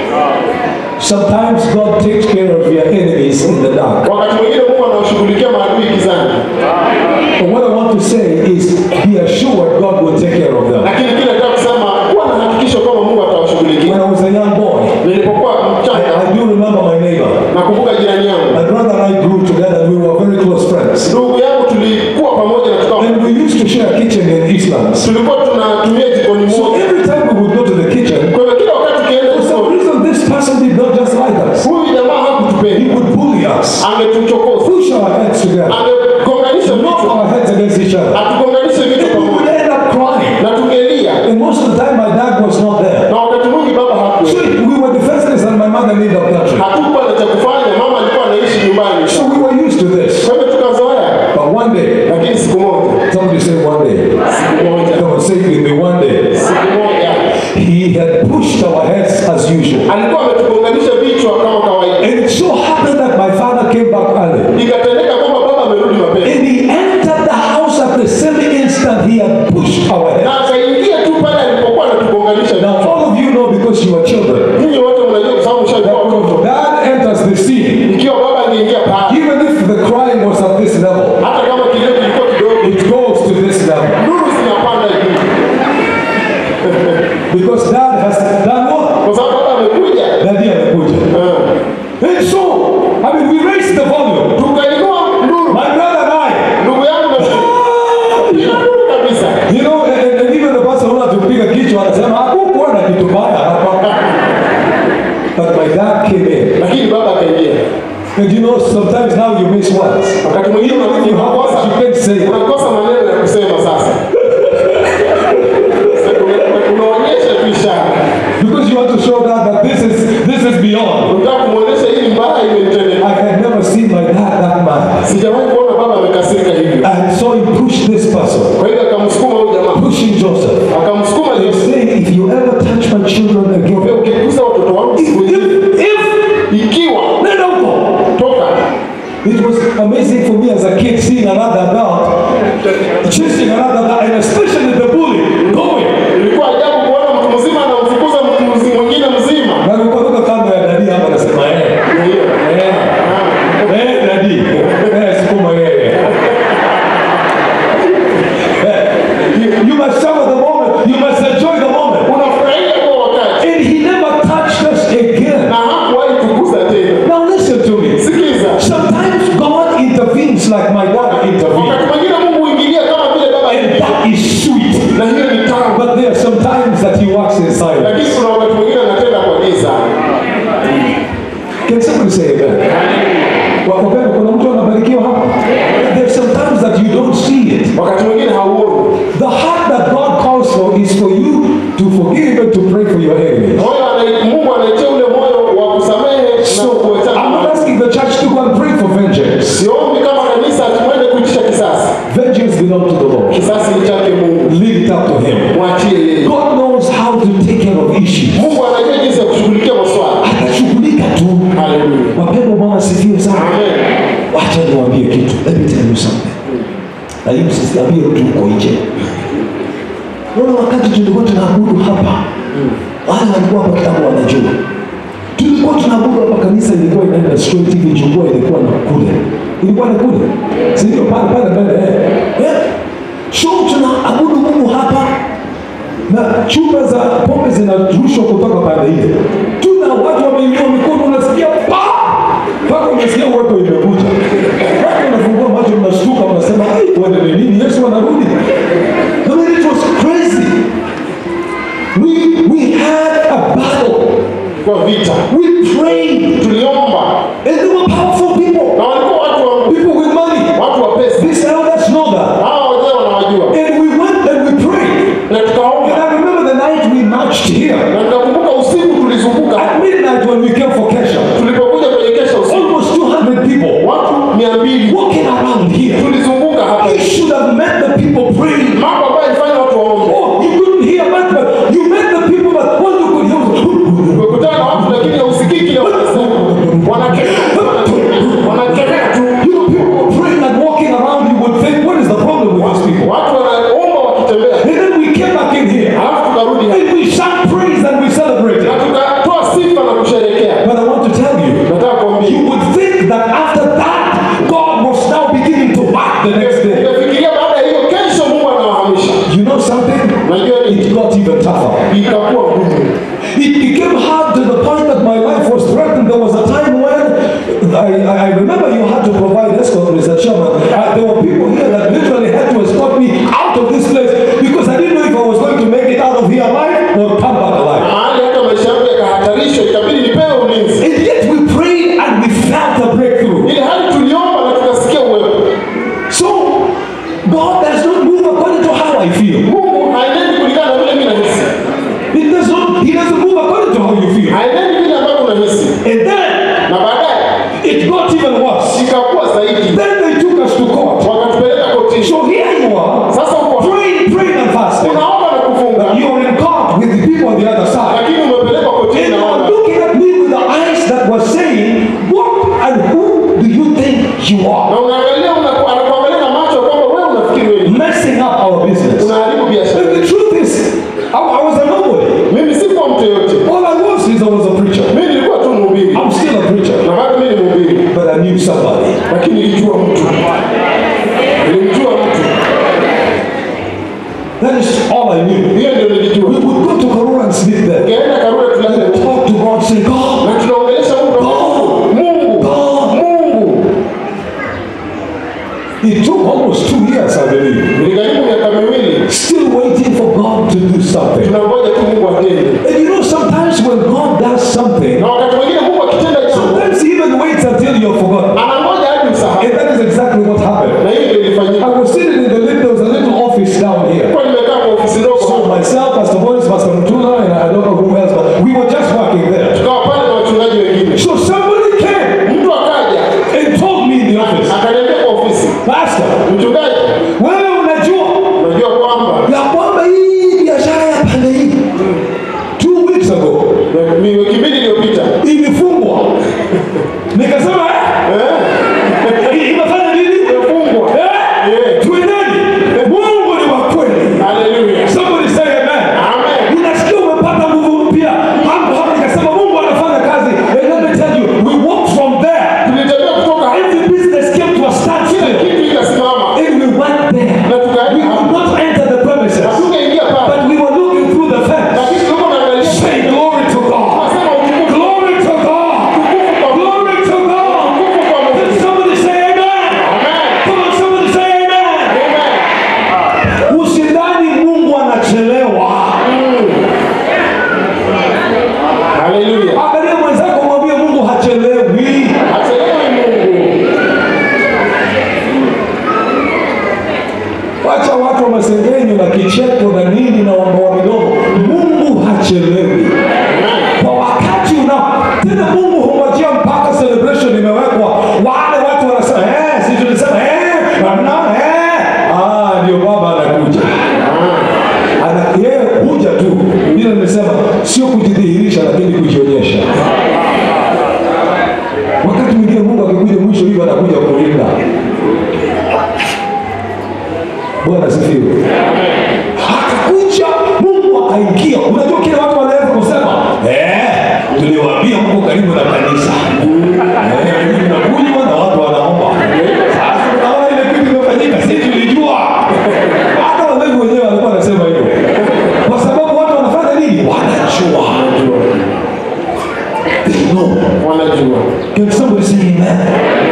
Sometimes God takes care of your enemies in the dark. Wakati mwingine Mungu anawashughulikia maadui gizani, But what I want to say is be assured God will take care of them. lakini kile nataka kusema kuwa na hakikisho kwamba Mungu atawashughulikia. When I was a young boy, Nilipokuwa mchanga, I do remember my neighbor. nakumbuka jirani yangu, My brother and I grew together. We were very close friends. ndugu yangu, tulikuwa pamoja na tukawa And we used to share a kitchen in Eastlands. tulikuwa tunatumia jikoni So moja. every time we would go to the kitchen, Kwa hivyo kila wakati tukienda for some jikoni, reason this person did not just like us. huyu jamaa He hakutupenda, would bully us, angetuchokoza, push our heads together, angegonganisha knock vichwa, our heads against each other. atugonganishe vichwa And we would pamoja end up crying. na tungelia, And most of the time my dad was not there. na wakati mwingi baba So hakuwepo. we were defenseless and my mother lived up country. Hatukuwa na cha kufanya, mama alikuwa anaishi nyumbani. So we were used to this. Kwa hivyo tukazoea, But one day, lakini siku moja, somebody say one day, siku moja, come on, say it with me, one day, siku moja he had pushed our heads as usual. alikuwa ametugonganisha vichwa kama kawaida. And it so happened that my father came back early. Ikatendeka kwamba baba amerudi mapema And he entered the house at the same instant he had pushed our heads. na akaingia tu pale alipokuwa anatugonganisha Now, vichwa. all of you know because you are children, Ninyi wote mnajua kwa sababu mshaikuwa that watoto. when dad enters the scene, Ikiwa baba angeingia pale, even if the crying was at this level, hata kama kilio kilikuwa kidogo, it goes to this level. nuru zinapanda juu, Because dad has done what? kwa sababu baba amekuja. Daddy amekuja. Ah. And so, I mean, we raised the volume. Tukainua nuru, My brother and I, ndugu yangu na piga nuru kabisa. you know, and, and even the person who had to piga kichwa anasema hakukuwa na kitu mbaya hapa. But my dad came in. Lakini baba akaingia. And you know, sometimes now you miss words. Wakati mwingine Even if you have words, you can't say it. unakosa maneno ya kusema sasa. Sasa una- Unaonyesha tu ishara. Because you want to show dad that this is this is beyond. Unataka kumwonyesha hili mbaya imenitendea. I had never seen my dad that mad. Sijawahi kuona baba amekasirika hivyo. And so he pushed this person, Kwa hivyo akamsukuma huyu jamaa. pushing Joseph. Akamsukuma He's Yesu. saying, if you ever touch my children Kwa again, ukigusa watoto wangu if, siku hii, if, if, ikiwa let them go. toka. It was amazing for me as a a kid seeing another adult chasing another adult, and especially the bully going. Ilikuwa ajabu kuona mtu mzima anamfukuza mtu mzi- mwingine mzima. Na nilikuwa kando ya dadi hapa nasema eh, Ndio. eh, eh, dadi, eh, sukuma yeye. Eh, you- You must savor the moment. You must enjoy the moment. Unafurahia kwa wakati And he never touched us again. na hakuwahi tukuza tena. Now listen to me. Sikiza, Sometimes God intervenes like my dad intervened. wakati mwingine Mungu huingilia kama vile baba And hivi, that is sweet. na hiyo ni tamu, But there are some times that he works in silence. lakini kuna wakati mwingine anatenda kwa giza. Can somebody say amen? Wakopenda, kuna mtu anabarikiwa hapa? There's some times that you don't see it. Wakati mwingine hauoni. The heart that God calls for is for you to forgive and to pray for your enemies. Moyo ana- Mungu anaitia ule moyo wa kusamehe na So I'm kuachana. not asking the church to go and pray for vengeance. Siombi kama kanisa tumwende kuitisha kisasi. Vengeance belongs to the Lord. Kisasi ni chake Mungu, Leave it up to Him. mwachie yeye. God knows how to take care of issues. Mungu anajua jinsi ya kushughulikia maswala. Atashughulika tu. Haleluya. Wapendwa, Bwana asifiwe sana. Amen. Wacha niwaambie kitu. Let me tell you something. Na hii msisiambie mtu uko nje. Unaona wakati tulikuwa tunaabudu hapa, wale walikuwa hapa kitambo wanajua. Tulikuwa tunaabudu hapa, kanisa ilikuwa inaenda straight hivi, chungua ilikuwa na kule, ilikuwa na kule, si ndio? Pale pale mbele eh, eh. So tunaabudu Mungu hapa na chupa za pombe zinarushwa kutoka pande ile. Tuna watu wameinua mikono, unasikia pa mpaka unasikia uwepo imekuja. Watu wanafungua macho, mnashtuka, mnasema "Ai, wende ni nini? Yesu anarudi. I mean, it was crazy. We we had a battle. Kwa vita We prayed, tuliomba, and there were powerful people, na walikuwa watu wa people with money. watu wa pesa. These elders know that. Hao wazee wanawajua, And we went and we prayed. na And tukaomba, I remember the night we marched here. na nikakumbuka usiku tulizunguka, At midnight when we came for Kesha, tulipokuja kwenye kesha usiku, almost 200 people watu mia mbili walking around here. tulizunguka hapa. You should have met the people praying. Mambo ambayo ilifanya watu waombe. Oh, you couldn't hear much, but you met the people, but what you could hear was Umekutana na watu lakini hausikii kile wanasema. Wanakemea, wanakemea tu. you know, people were praying and walking around. You would think, what is the problem with these people? Watu wanaomba wakitembea. And then we came back in here Alafu tukarudi hapa. and we sang praise and we celebrated. Na tukatoa sifa na kusherehekea. But I want to tell you, Nataka kuambia. you would think that after that, God was now beginning to work the next day. Nikafikiria baada ya hiyo kesho Mungu anawahamisha. You know something? Unajua ni It got even tougher. ikakuwa ngumu. It became hard to the point that my life was threatened. There was a time when I, I, I remember you had to provide escort, Mr. Chairman. Uh, there were people here that literally had to escort me out of this place because I didn't know if I was going to make it out of here alive or come back alive. Mahali hata maisha yangu yakahatarishwa, ikabidi nipewe ulinzi. And yet we prayed and we felt a breakthrough. Ili hali tuliomba na tukasikia uwepo. So God does not move according to how I feel. Mungu haenendi kulingana na vile mimi nahisi. He does not. He doesn't move according to how you feel. Haenendi vile ambavyo unahisi. And then Na baadaye it got even worse. ikakuwa zaidi. Then they took us to court. Wakatupeleka kotini. So here you are, Sasa uko praying, praying and fasting. unaomba na kufunga, You're in court with the people on the other side. lakini umepelekwa kotini And na you are watu. looking at me with the eyes that were saying, What and who do you think you are? Na unaangalia unaku- anakuangalia na macho kwamba wewe unafikiri wewe Messing up our business. unaharibu biashara. And the truth is, I, I was a nobody. Mimi sikuwa mtu yoyote. All I was is I was a preacher. Mimi nilikuwa tu mhubiri. I'm still a preacher. Na bado mimi ni mhubiri. But I knew somebody. Lakini nilijua mtu. Nilimjua mtu. That is all I knew. Hiyo ndio We nilijua. would go to Karura and sleep there. Ukienda Karura tulale. And talk to God, say, God, Na tunaongelesha Mungu. Mungu. God. Mungu. It took almost two years, I believe. Niligharimu miaka miwili. Still waiting for God to do something. Tunangoja tu Mungu atende. And you know, sometimes when God does something, Na wakati mwingine Mungu akitenda jambo, sometimes He even waits until you're forgotten. anangoja hadi usahau. And that is exactly what happened. Na hiyo ndio ilifanyika. I was sitting in the little, there was a little office down here. Kwa nimekaa kwa ofisi ndogo So hapa. myself, Pastor Boris, Pastor Mtula, and I don't know who else, but we were just working there. Tukawa pale na wachungaji wengine. So somebody came Mtu akaja and told me in the office, akaniambia kwa ofisi, Pastor, mchungaji, wewe unajua unajua kwamba ya kwamba hii biashara ya pande hii two weeks ago mi- wiki mbili iliyopita ilifungwa. Nikasema eh, eh, imefanya nini? imefungwa wacha watu wa masengenyo na kicheko na nini na wamboa midomo mungu hachelewi kwa wakati unao tena mungu hungojea mpaka celebration imewekwa wale watu wanasema eh, si tulisema eh, namna eh. ah, ndio baba anakuja ana yeye huja tu vile nimesema sio kujidhihirisha lakini kujionyesha wakati mwingine mungu akikuja mwisho hivyo anakuja kulinda bwana asifiwe akakuja mungu akaingia unajua kile watu wanaweza kusema eh, tuliwaambia mko karibu na kanisa Eh, nyinyi mnakunywa na watu wanaomba sasa unaona ile kitu imefanyika si tulijua hata walevi wenyewe walikuwa wanasema hivyo kwa sababu watu wanafanya nini wanajua They know. wanajua Can somebody say amen?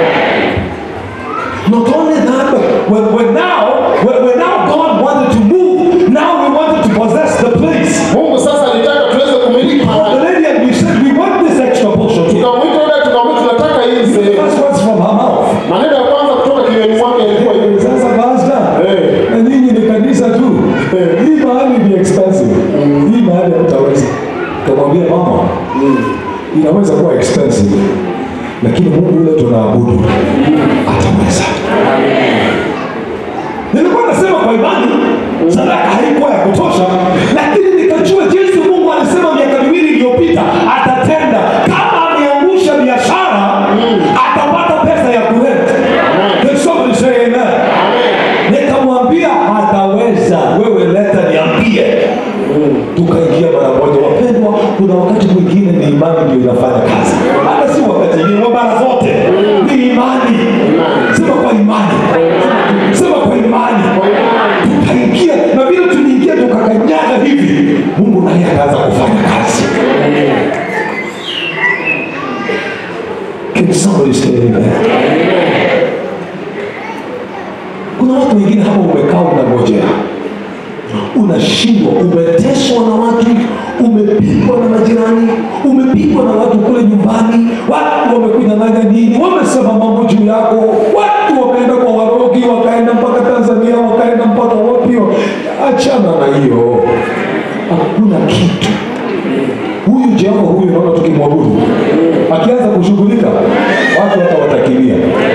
Not only that, but when, when now, when, when now God wanted to move, now we wanted to possess the place. mungu sasa alitaka tuweze kumiliki The mahali lady and we said we want this extra portion. here. tukamwita yule tukamwita tunataka hii The sehemu first words from her mouth. maneno ya kwanza kutoka kinywani mwake yalikuwa hivi Sasa pastor, Eh. na nyinyi ni kanisa tu. Eh. Hii mahali ni expensive. Hii mahali hamtaweza. Kamwambia mama, inaweza kuwa expensive, lakini Mungu yule tunaabudu ataweza. Nilikuwa nasema kwa imani sadaka haikuwa ya kutosha, lakini nikajua jinsi Mungu alisema miaka miwili iliyopita atatenda. Kama ameangusha biashara, atapata pesa ya kurent. Can somebody say amen? Nikamwambia ataweza, wewe leta niambie. Tukaingia mara moja. Wapendwa, kuna wakati mwingine ni imani ndio inafanya kazi, hata si wakati mwingine, wa mara zote ni imani. Sema kwa imani, sema kwa imani. Tukaingia na vile tuliingia tukakanyaga hivi, Mungu naye akaanza kufanya kazi. Can somebody say amen? Kuna watu wengine hapa umekaa unangojea, unashindwa, umeteswa na watu, umepigwa na majirani, umepigwa na watu kule nyumbani, watu wamekunyang'anya nini, wamesema mambo juu yako, watu wakaenda kwa warogi, wakaenda mpaka Tanzania, wakaenda mpaka wapi. Achana na hiyo, hakuna kitu. Huyu Jehova huyu, naona tukimwabudu, akianza kushughulika, watu watawatakilia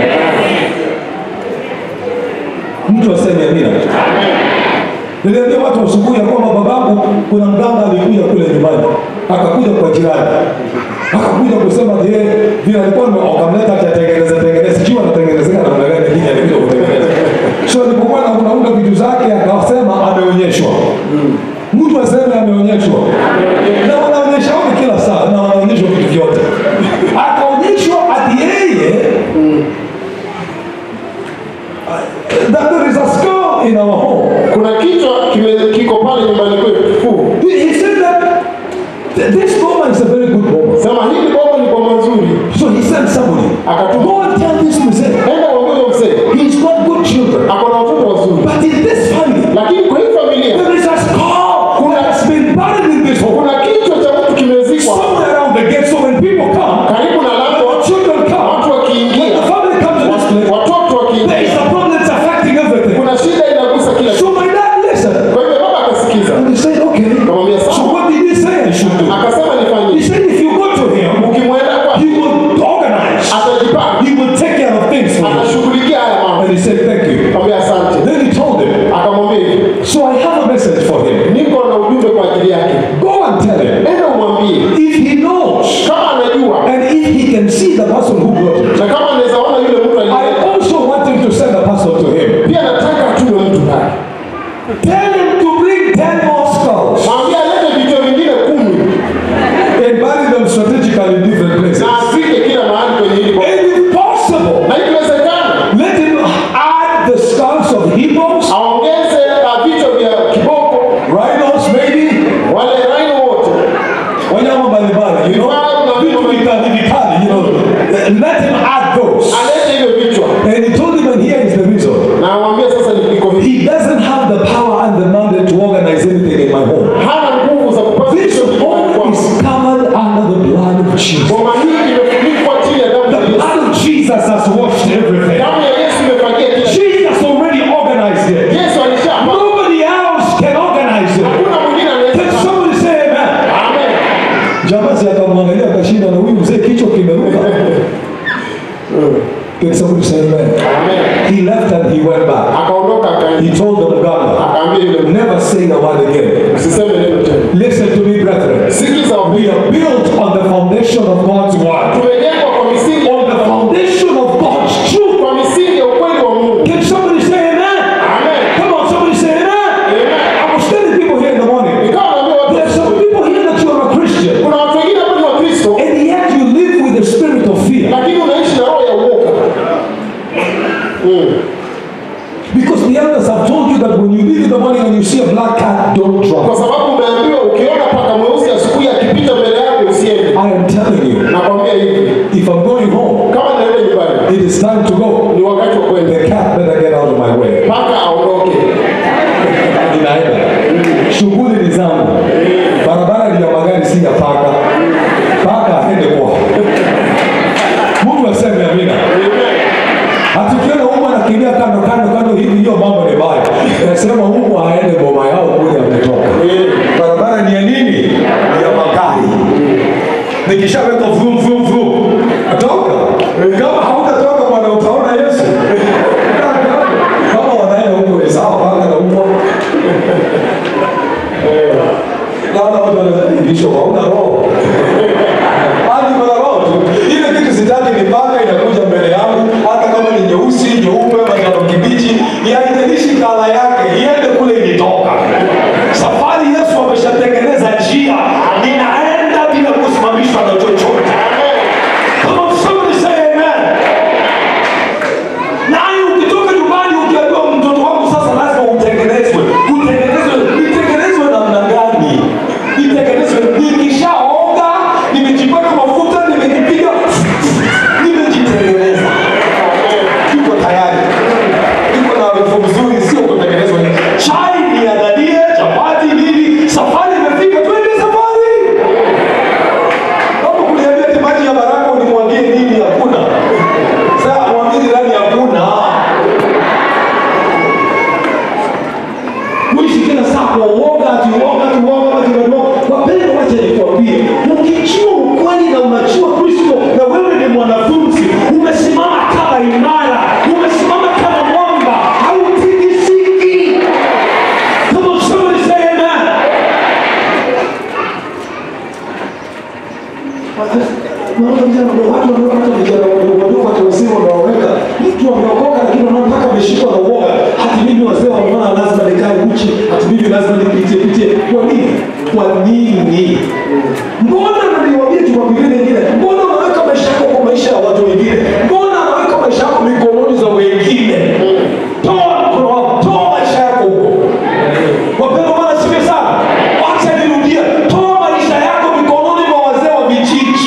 mtu aseme amina. Niliambia watu asubuhi ya kwamba babangu kuna mganga alikuja kule nyumbani, akakuja kwa jirani, akakuja kusema je, vile alikuwa ame- wakamleta atatengeneza tengeneza, sijui anatengenezeka namna gani, lakini alikuja kutengeneza. So alipokuwa na unaunga vitu zake, akasema ameonyeshwa. Mtu aseme ameonyeshwa, na wanaonyesha wote kila saa, na wanaonyeshwa vitu vyote. Akaonyeshwa ati yeye that there is a skull in our home. kuna kichwa kime- kiko pale nyumbani kwetu kikuu He he said that th- this woman is a very good woman. sema hili boma ni kwa mazuri So he sent somebody. Akatuma. Go and tell this mzee. enda uambie mzee He's got good children. ako na watoto wazuri But in this family, lakini kwa hii familia there is a skull that has been buried in this home. kuna kichwa cha mtu kimezikwa Somewhere around the gate. So when people come, karibu na lango when children come, watu when wakiingia the family comes to this place, watoto there wakiingia is a problem that's affecting everything. kuna shida inagusa kila kitu So my dad listened. kwa hivyo baba akasikiza And he said, okay. akamwambia So sawa what did he say I should do? akasema He nifanye said, if you go to him, ukimwenda kwa he will organize. atajipanga He will take care of things for you. atashughulikia haya mambo And he said, Thank you. akamwambia asante Then he told him, akamwambia hivi So I have a message for him. niko na ujumbe kwa ajili yake Go and tell him. enda umwambie If he knows kama anajua and if he can see the person who brought it, na kama anaweza ona yule mtu I aliyeleta also want him to send a person to him. pia nataka atume mtu pale Tell him to bring 10 more skulls mwambie alete vichwa vingine kumi and bury them strategically in different places. na afike kila mahali kwenye hili boma. And if possible, na ikiwezekana let him add the skulls of hippos, aongeze uh, vichwa vya kiboko rhinos maybe, wale raino wote wanyama mbalimbali, you know, vitu vikali vikali, you know, let him add those. alete hivyo vichwa And he told him, and here is the reason. na amwambie sasa iko hivi He doesn't have the power and the mandate to organize anything in my home. hana nguvu za kupata This vichwa vingine home kwangu. is covered under the blood of Jesus. Boma hii imefunikwa chini ya damu The ya Yesu. blood of Jesus has washed everything. Damu ya Yesu imefagia kila kitu. Jesus already organized it. went back. akaondoka He akaenda told the mganga, akaambia yule mtu, never say a word again. usiseme neno tena Listen to me, brethren. sikiza We wapendwa are built on the foundation of God's word. tumejengwa kwa misingi On the foundation of God's truth. kwa misingi ya ukweli wa Mungu Can somebody say amen? amen Come on, somebody say amen. amen I was telling people here in the morning. nikawa naambia watu There are some people here that you are a Christian. kuna watu wengine ambao ni wakristo And yet you live with the spirit of fear. lakini unaishi na roho ya uoga mm. Because the elders have told you that when you leave in the morning and you see a black cat, don't kwa try. sababu umeambiwa ukiona paka mweusi asubuhi akipita mbele yako usiende I am telling you, nakwambia hivi if I'm going home, kama naenda nyumbani it is time to go. ni wakati wa kwenda The cat better get out of my way. paka aondoke Ninaenda. Shughuli ni zangu. Barabara ni ya magari, si ya paka. Paka aende kwao. Mungu aseme amina. Hatukiona Mungu anakimbia kando kando kando hivi, hiyo mambo ni baya. Nasema Mungu aende boma yao kule ametoka. Barabara ni ya nini? Ni ya magari. Nikishaweka vum vum vum, toka. Kama hautatoka bwana, utaona Yesu. Kama wanaenda huko ni sawa, paka na mbwa. Naona watu wanasema bishop hauna roho. Hadi kuna roho tu. Ile kitu sitaki ni paka inakuja mbele yangu, hata kama ni nyeusi, nyeupe, manjano kibichi, haijalishi kala yake, iende kule ilitoka. Safari Yesu ameshatengeneza njia, ninaenda bila kusimamishwa na chochote. Come on, somebody say amen. Naye ukitoka nyumbani ukiambiwa mtoto wangu sasa lazima utengenezwe, utengenezwe, nitengenezwe namna gani? Nitengenezwe, nikishaoga, nimejipaka mafuta, nimejipiga, nimejitengeneza, niko tayari, niko na harufu mzuri, sio kutengenezwa. Chai niandalie, chapati nini, safari imefika, twende safari. Kama kuniambia ati maji ya baraka unimwagie nini? Hakuna. Sasa mwambie jirani hakuna. Mwishi kila saa kwa uoga, ati uoga, ati uoga, ati uoga. Wapendwa, wacha nikwambie, ukijua ukweli na unajua Kristo na wewe ni mwanafunzi, umesimama kama imara, umesimama kama mwamba, hautikisiki. Come on, somebody say amen. Naona vijana watu wanaona vijana wadogo watu wazima wanaoweka mtu ameokoka lakini unaona mpaka ameshikwa na uoga. Hati mimi wazee wanaona lazima nikae uchi, hati mimi lazima nipitie pitie. Kwa nini? Kwa nini? Mbona naliwaambia Jumapili nyingine, mbona unaweka maisha yako kwa maisha ya watu wengine? Mbona unaweka maisha yako mikononi za wengine? Toa mkono wako, toa maisha yako huko. Wapendwa, Bwana asifiwe sana. Wacha nirudie, toa maisha yako mikononi mwa wazee wa vijiji.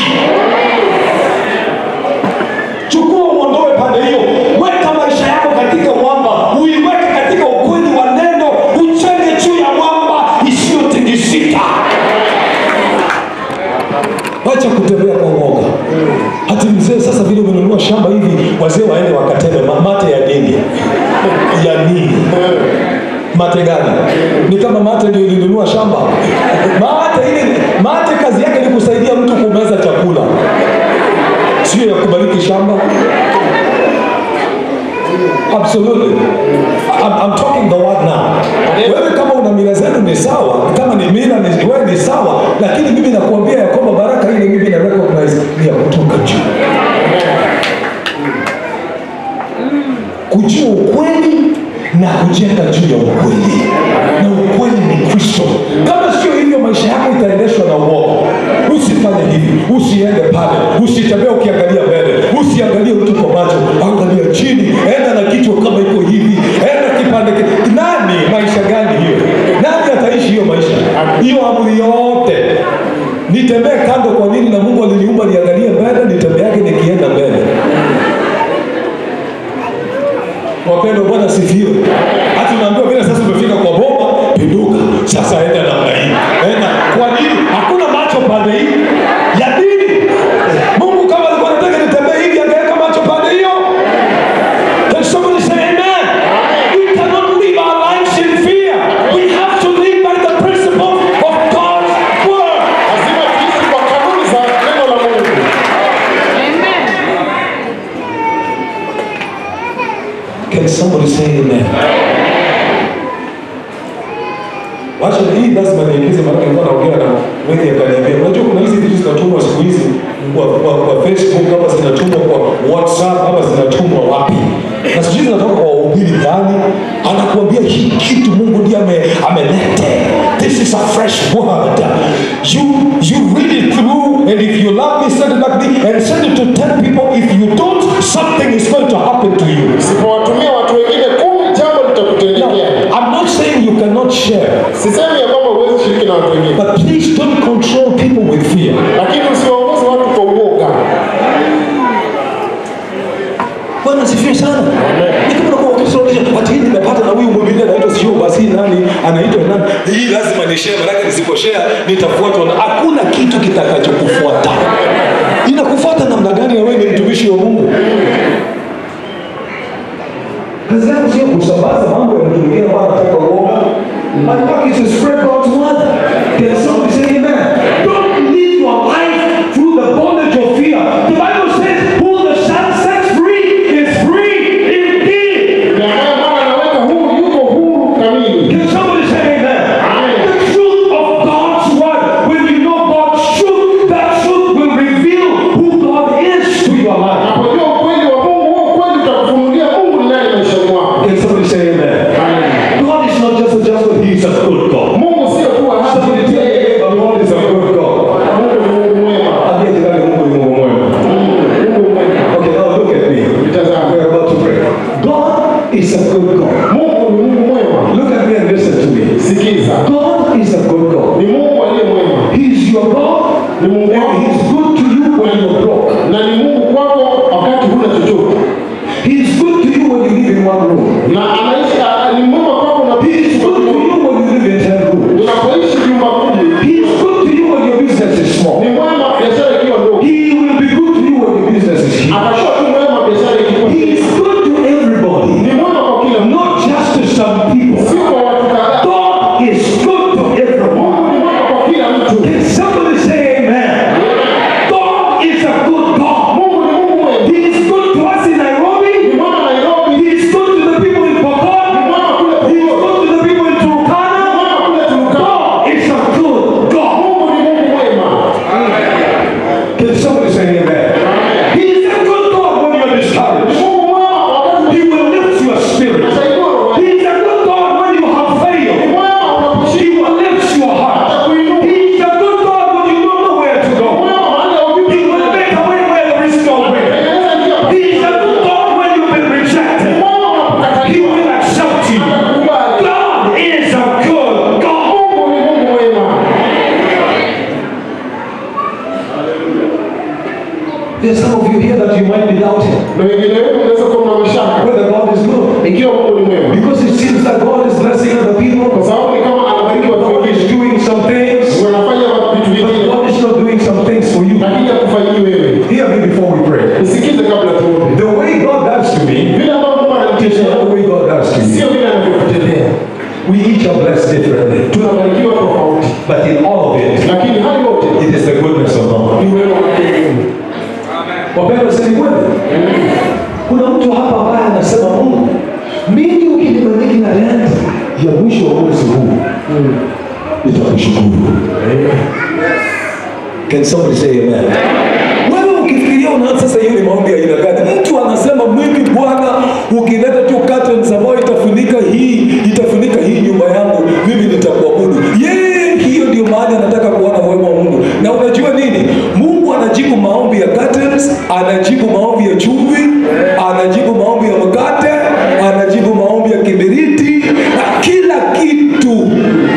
Chukua uondoe pande hiyo, weka maisha yako katika mwamba, uiweke katika ukweli wa neno, uchenge juu ya mwamba isiyotingisika. Wacha kutembea kwa uoga. Hati mzee, sasa vile umenunua shamba hivi, wazee waende wakateme ma- mate ya nini? ya nini? Mate gani? Ni kama mate ndio ilinunua shamba? Mate ile, mate kazi yake ni kusaidia mtu kumeza chakula sio ya kubariki shamba absolutely I'm, I'm talking the word now wewe kama una mila zenu ni sawa kama ni mila ni, wewe ni sawa lakini mimi nakuambia ya kwamba baraka ile mimi na recognize ni ya kutoka juu kujua ukweli na kujenga juu ya ukweli na ukweli ni kristo kama sio hivyo maisha yako itaendeshwa na uoga usifanye hivi usiende pale usitembee ukiangalia mbele usiangalie mtu kwa macho angalia chini enda na kichwa kama iko hivi enda kipande ki- nani maisha gani hiyo nani ataishi hiyo maisha hiyo amri yote nitembee kando kwa nini na mungu aliniumba niangalie mbele nitembeake nikienda mbele wapendwa bwana sifiwe hata unaambiwa vile sasa umefika kwa bomba pinduka sasa enda namna hii enda kwa nini hakuna macho pande hii ya nini mungu kama alikuwa anataka nitembee hivi angeweka macho pande hiyo Can somebody say amen? We cannot live our lives in fear. We have to live by the principle of God's word. lazima tuishi kwa kanuni za neno la Mungu Can somebody say amen. Wacha hii lazima niingize, maana nilikuwa naongea na wengi akaniambia, unajua kuna hizi vitu zinatumwa siku hizi kwa, kwa, kwa Facebook ama zinatumwa kwa WhatsApp ama zinatumwa wapi, na sijui zinatoka kwa wahubiri gani, anakuambia hii kitu Mungu ndiye ame, amelete. This is a fresh word. You you read it through, and if you love me, send it back to me, and send it to ten people. If you don't, something is going to happen to you. Usipowatumia watu wengine kumi, jambo litakutendekea. I'm not saying you cannot share, Sisemi ya kwamba huwezi shiriki na watu wengine, but please don't control people with fear. lakini usiwaongoze watu kwa uoga. Bwana asifiwe sana. Ni kama unakuwa ukisomesha watu hii nimepata na huyu mwingine anaitwa sio basi nani anaitwa nani. Hii lazima ni share maana nisipo share nitafuatwa na hakuna kitu kitakachokufuata. Inakufuata namna gani na wewe ni mtumishi wa Mungu? Kazi yako sio kusambaza mambo ya mtu mwingine ambaye anataka uoga. Anataka to spread God's word. Can somebody say amen? Don't live your life through the bondage of fear. The Bible says, who the Son sets free is free indeed. Na haya Bwana anaweka huru, yuko huru kamili. Can somebody say amen? The truth of God's word. When you know God's truth, that truth will reveal who God is to your life. Unapojua ukweli wa Mungu, huo ukweli utakufunulia Mungu ni nani maishani mwako. Can somebody say amen? God is not just a just God, He is a good God. Mungu sio kuwa hata Somebody tell kupitia me, but God is a good God. Mungu ni Mungu mwema. Ambia jirani, Mungu ni Mungu mwema. Mungu mwema. Okay, now look at me. Nitazame. We're about to pray. God is a good God. Mungu ni Mungu mwema. Look at me and listen to me. Sikiza. God is a good God. Ni Mungu aliye mwema. He's your God, Ni Mungu and wako. He's good to you when you're broke. Na ni Mungu kwako wakati huna chochote. He's good to you when you live in one room. Na anaishi a- ni mwema kwako He's unapoishi good to you when you live in ten rooms. unapoishi nyumba kumi. He's good to you when your business is small. Ni mwema biashara ikiwa ndogo. He will be good to you when your business is huge. Atakuwa tu mwema biashara ikiwa He ndogo. is good to everybody, Ni mwema kwa kila mtu. not just to some people. Sio kwa watu kadhaa. God is good to everyone. Mungu ni mwema kwa kila mtu. Can somebody say amen? God is a good God. Mungu ni Mungu mwema. He is good to us in Ni Nairobi. mwema Nairobi. He is good to the people in Ni Pokot. mwema kule He is Pokot. good to the people in Ni Turkana. mwema kule Turkana. God is a good God. Mungu ni Mungu mwema. Can somebody say amen? He is a good God when you're Ni discouraged. Mungu mwema wakati He will lift your spirit. unasaidiwa roho yako. He is a good God when you have Ni failed. mwema unaposhika He will lift your heart. atakuinua. He is a good God when you don't know where to Ni go. mwema mahali haujui. He will make a way where there is no way. Tengeneza njia pa- He is a good God when you've been Ni rejected. mwema He unapokataliwa. will accept you. Atakukubali. God is a good God. Mungu ni Mungu mwema. There's some of you here that you might be doubting Na wengine wenu mnaweza kuwa mna mashaka whether God is good. ikiwa Mungu ni mwema, Because it seems that God is blessing other kwa people. sababu ni kama anabariki watu God is wengine, doing some things, wanafanya vitu but vingine, God is not doing some things for you. lakini hakufanyii wewe. Hear me before we pray. Nisikize kabla tuombe. The way God does to me Vile ambavyo Mungu is ananitendea not the way God does to you. sio vile anavyokutendea. We each are blessed differently. Tunabarikiwa tofauti, But in all of it, lakini hayo yote it is the goodness of God. ni wema wake Mungu. Wapendwa, si ni kweli? Kuna mtu hapa ambaye anasema Mungu, mimi ukinibariki na rent ya mwisho wa mwezi huu nitakushukuru. Can somebody say amen? Wewe ukifikiria unaanza sasa, hiyo ni maombi ya aina gani? Mtu anasema mimi Bwana, ukileta tu curtains ambayo itafunika hii itafunika hii nyumba yangu, mimi nitakuabudu. Yeye, hiyo ndio mahali anataka kuona wema wa Mungu. Na unajua nini? Mungu anajibu maombi ya curtains, anajibu maombi ya chumvi, anajibu maombi ya mkate, anajibu maombi ya kiberiti na kila kitu.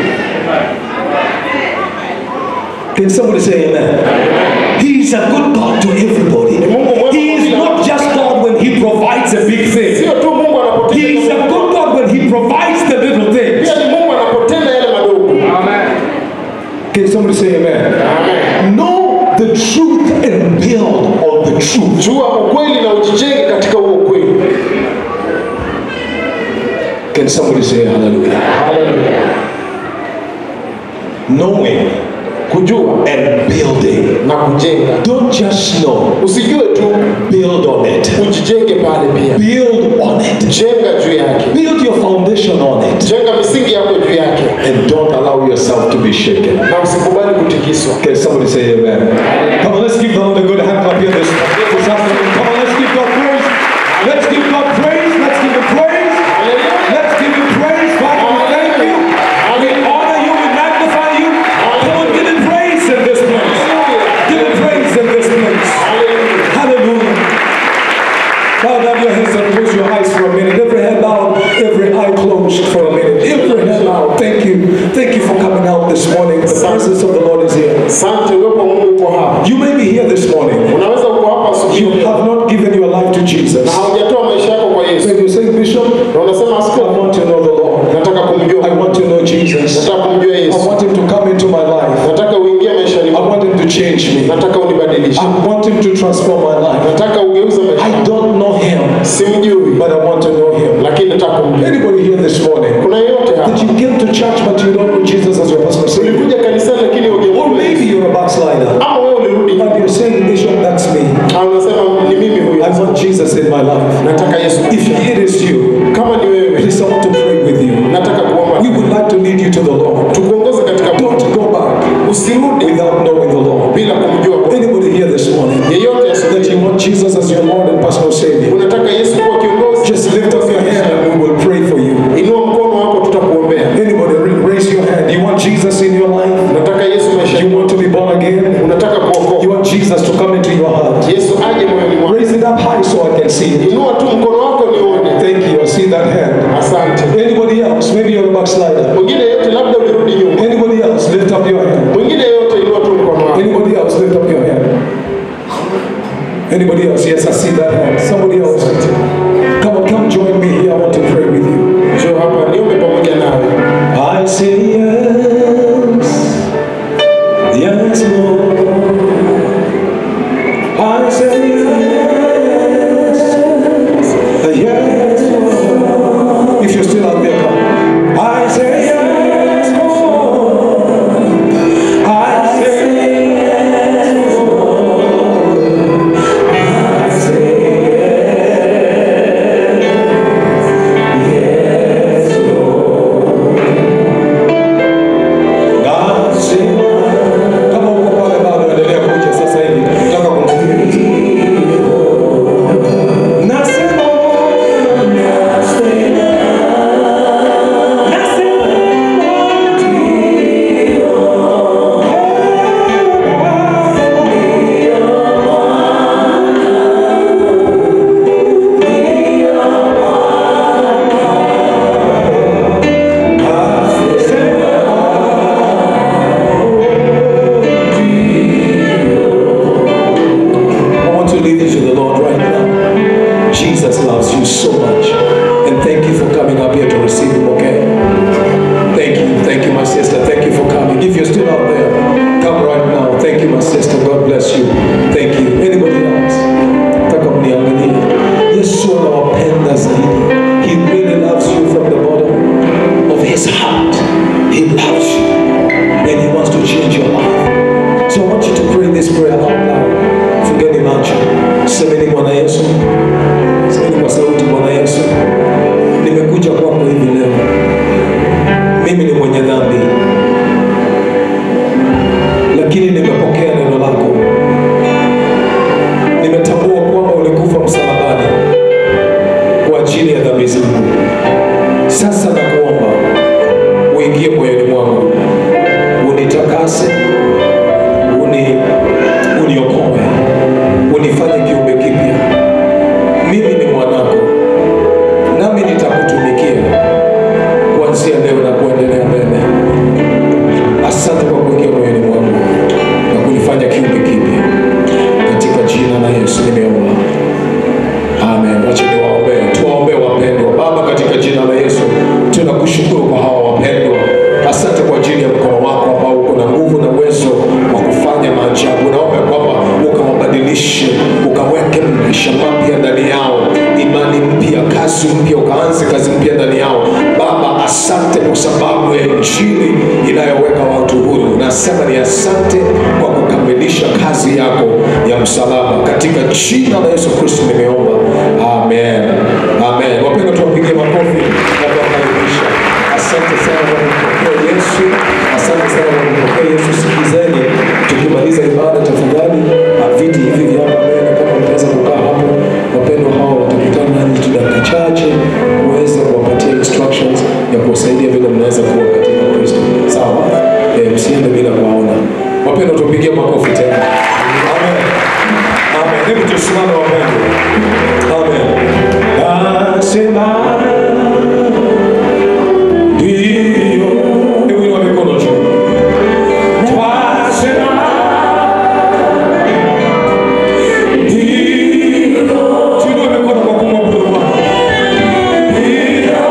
Can somebody say amen? He is a good God to everybody. He is not just God when He provides a big thing. Sio tu Mungu He is anapotenda, a good God when He provides the little things. pia ni Mungu anapotenda yale madogo. Can somebody say amen? Amen. Know the truth and build on the truth. Jua ukweli na ujijenge katika huo ukweli. Can somebody say hallelujah? Haleluya. Knowing kujua and building. na kujenga. Don't just know, Usijue tu, build on it. ujijenge pale pia, Build on it. jenga juu yake, Build your foundation on it. jenga misingi yako juu yake, And don't allow yourself to be shaken. na usikubali kutikiswa. Can somebody say amen? Come on, let's give the Lord a good hand clap here this, this afternoon. Come on, let's give God praise. Let's give God praise. Let's give Him praise. Let's give Him praise. Father, we thank you. We honor you. We magnify you. Come on, give Him praise in this place. Give Him praise in this place. Hallelujah. Bow down your heads and close your eyes for a minute. Every head bowed, every eye closed for a minute. Every head bowed. Thank you. Thank you for coming out this morning. The presence of the Lord is here. Asante, uwepo wa Mungu uko hapa. You may be here this morning. Unaweza uko hapa asubuhi You have not given your life to Jesus. na haujatoa maisha yako kwa Yesu, When you say, Bishop, na unasema I askofu, want to know the Lord. nataka I kumjua, want to know Jesus. nataka kumjua I Yesu, want Him to come into my life. nataka uingie maishani I mwangu, want Him to change me. nataka unibadilishe, I want Him to transform my life. nataka ugeuze maisha. I don't know Him, Simjui, but I want to know Him. lakini nataka kumjua. Anybody here this morning? Kuna yeyote hapa That you came to church but you don't know Jesus as your personal Savior? ulikuja kanisani lakini Or hujamjua maybe Yesu, you're a backslider ama wewe ulirudi and you're saying, Bishop, that's me. na unasema ni mimi huyu, I want Jesus in my life. nataka Yesu. If it is you, Kama ni wewe, please I want to pray with you. nataka kuomba We would like to lead you to the Lord. tukuongoze katika Don't go back usirudi without knowing the Lord. bila kumjua Bwana. Anybody here this morning Yeyote that asubuhi you want Jesus as your Lord and personal Savior, unataka Yesu kuwa kiongozi, just lift up your hand and we will pray for you. inua mkono wako, tutakuombea. Anybody, ra- raise your hand. You want Jesus in your life? Unataka Yesu maisha, You want to be born again? unataka You kuokoka, want Jesus to come into your heart? Yesu aje moyoni mwako. Raise it up high so I can see it. Inua tu mkono wako nione. Thank you. I see that hand. Asante. Anybody else? Maybe you're a backslider. Mwingine yeyote, labda ulirudi nyuma. Anybody else? Lift up your hand. Mwingine yeyote, inua tu mkono wako. Anybody else? Lift up your hand. Anybody else? Yes, I see that hand. Somebody else. Come on, come join me here. I want to pray with you. Njoo hapa niombe pamoja nawe. I say yes, yes, Lord. I say yes, yes, Lord. If you're still out there, come. I say yes, Lord. I say yes, Lord. I say yes, Lord. God save kama uko pale bado endelea kuja sasa hivi nataka kumsikia nasema I want to lead you to the Lord right now. Jesus loves you so much. And thank you for coming up here to receive Him, okay? Thank you. Thank you, my sister. Thank you for coming. If you're still out there, come right now. Thank you, my sister. God bless you. Thank you. Anybody else? Nataka mniangalie. Yesu anawapenda zaidi. He really loves you from the bottom of his heart. He loves you. And he wants to change your life. So I want you to pray this prayer out loud. Fungeni macho. Semeni Bwana Yesu. Semeni kwa sauti Bwana Yesu. Nimekuja kwako hivi leo. Mimi ni mwenye dhambi. Lakini nimepokea neno lako. Nimetambua kwamba ulikufa msalabani kwa ajili ya dhambi zangu. Sasa nakuomba uingie moyoni mwangu, unitakase, uni uniokoe, unifanye kiumbe kipya. Mimi ni mwanako, nami nitakutumikia kuanzia leo na kuendelea mbele. Asante kwa kuingia moyoni mwangu na kunifanya kiumbe kipya, katika jina la Yesu nimeomba. Amen. Wacha niwaombee. Tuwaombee wapendwa. Baba, katika jina la Yesu tunakushukuru kwa hawa wapendwa. Asante kwa ajili ya mkono wako ambao uko na nguvu na uwezo wa kufanya maajabu. Naomba kwamba ukawabadilishe, ukaweke maisha mapya ndani yao, imani mpya, kazi mpya, ukaanze kazi mpya ndani yao. Baba, asante kwa sababu ya injili inayoweka watu huru na tunasema ni asante kwa kukamilisha kazi yako ya msalaba katika jina la Yesu Kristo nimeomba, amen, amen. Wapendwa, tuwapigie makofi na kuwakaribisha. Asante sana kwa kumpokea Yesu, asante sana kwa kumpokea Yesu. Sikizeni, tukimaliza ibada, tafadhali na viti hivi vya hapa mbele, kama mtaweza kukaa hapo, wapendwa hao watakutana nanyi tu dakika chache kuweza kuwapatia instructions ya kuwasaidia vile mnaweza kuwa katika Kristo. Sawa, eh, msiende bila kuwaona. Wapendwa, tupigie makofi tena. Amen. Amen. Hebu tusimame wapendwa. Amen. Nasema ndio. Hebu inua mikono juu. Twasema ndio. Tuinue mikono kwa kumwabudu Bwana. Ndio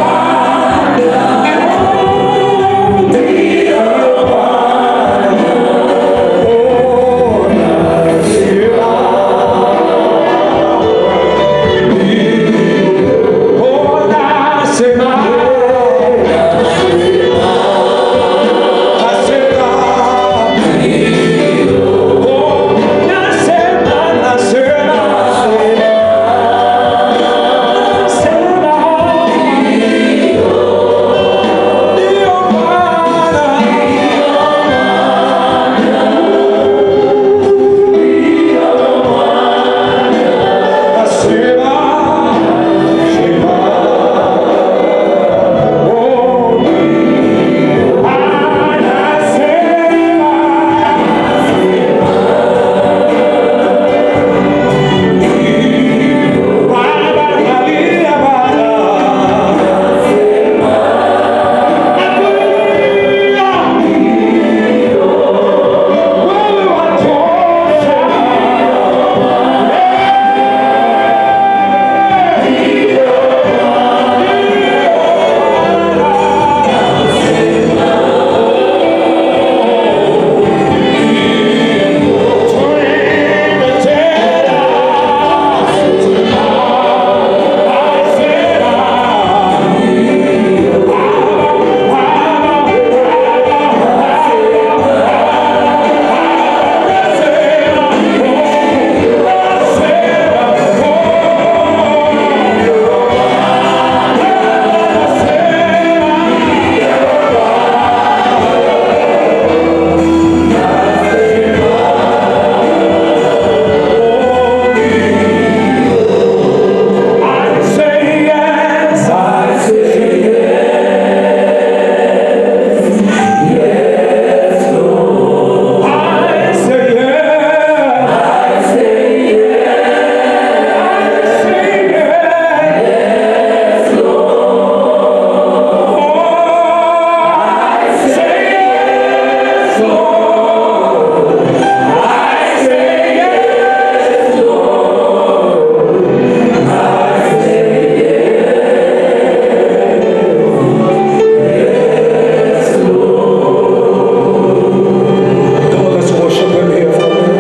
Come on, let's worship Him here, Father.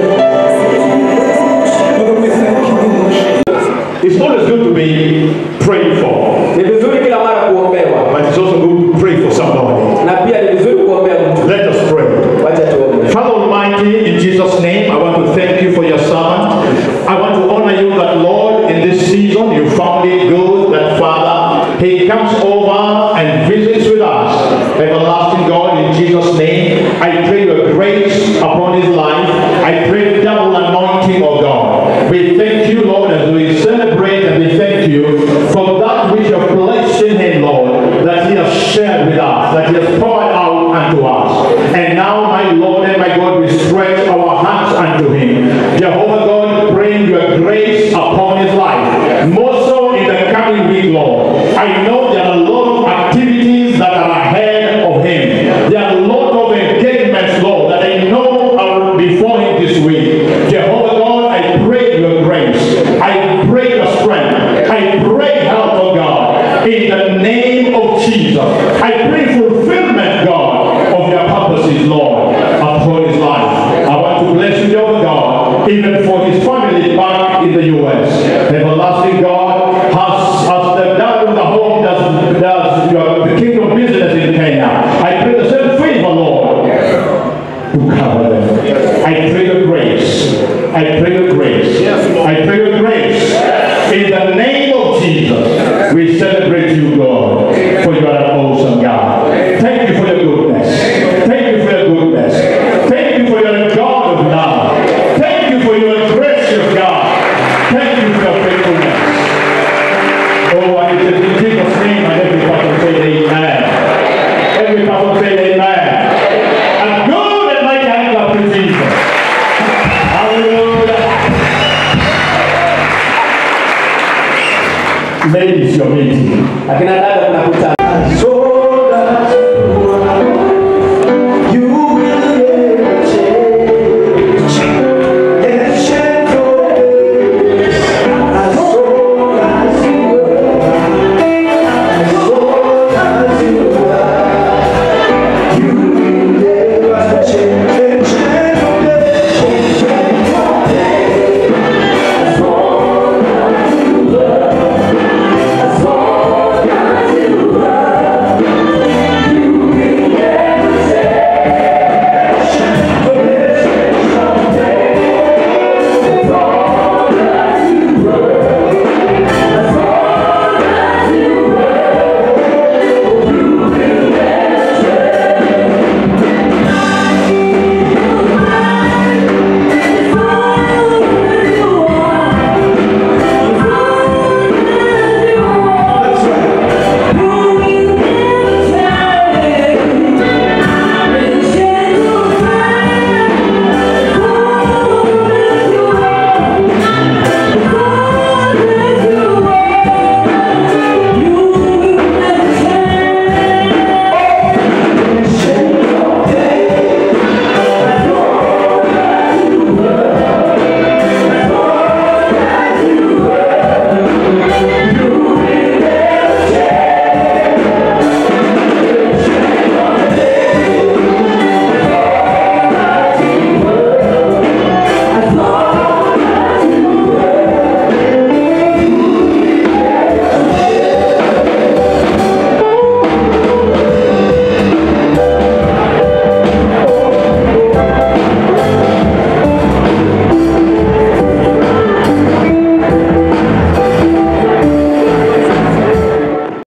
Father, we thank you, we worship It's always good to be prayed for, Ni vizuri kila mara kuombewa but it's also good to pray for somebody. na pia ni vizuri kuombea mtu. Let us pray. Wacha tuombe. Father Almighty, in Jesus' name, I want to thank you for your servant. I want to honor you that, Lord, in this season you found it good that, Father, he comes over and visits with us. Everlasting God, in Jesus' name, I pray your grace upon his life. I pray double anointing, of God. We thank you, Lord, as we celebrate and we thank you for that which you have placed in him, Lord, that he has shared with us, that he has poured out unto us. And now, my Lord and my God, we stretch our hands unto him. Jehovah God, bring your grace upon his life. More so in the coming week, Lord. I know there are a lot of activities that are ahead of him. There are a lot of engagements, Lord, that I know are before him this week. Jehovah God, I pray your grace. I pray your strength. I pray help, of God. In the name of Jesus. I pray fulfillment, God, of your purposes, Lord, upon his life. I want to bless you, Jehovah God, even for his family back in the U.S. Everlasting God has, has the done the home does, does your, the kingdom business in Kenya. I pray the same favor, Lord, akina dada mnakutana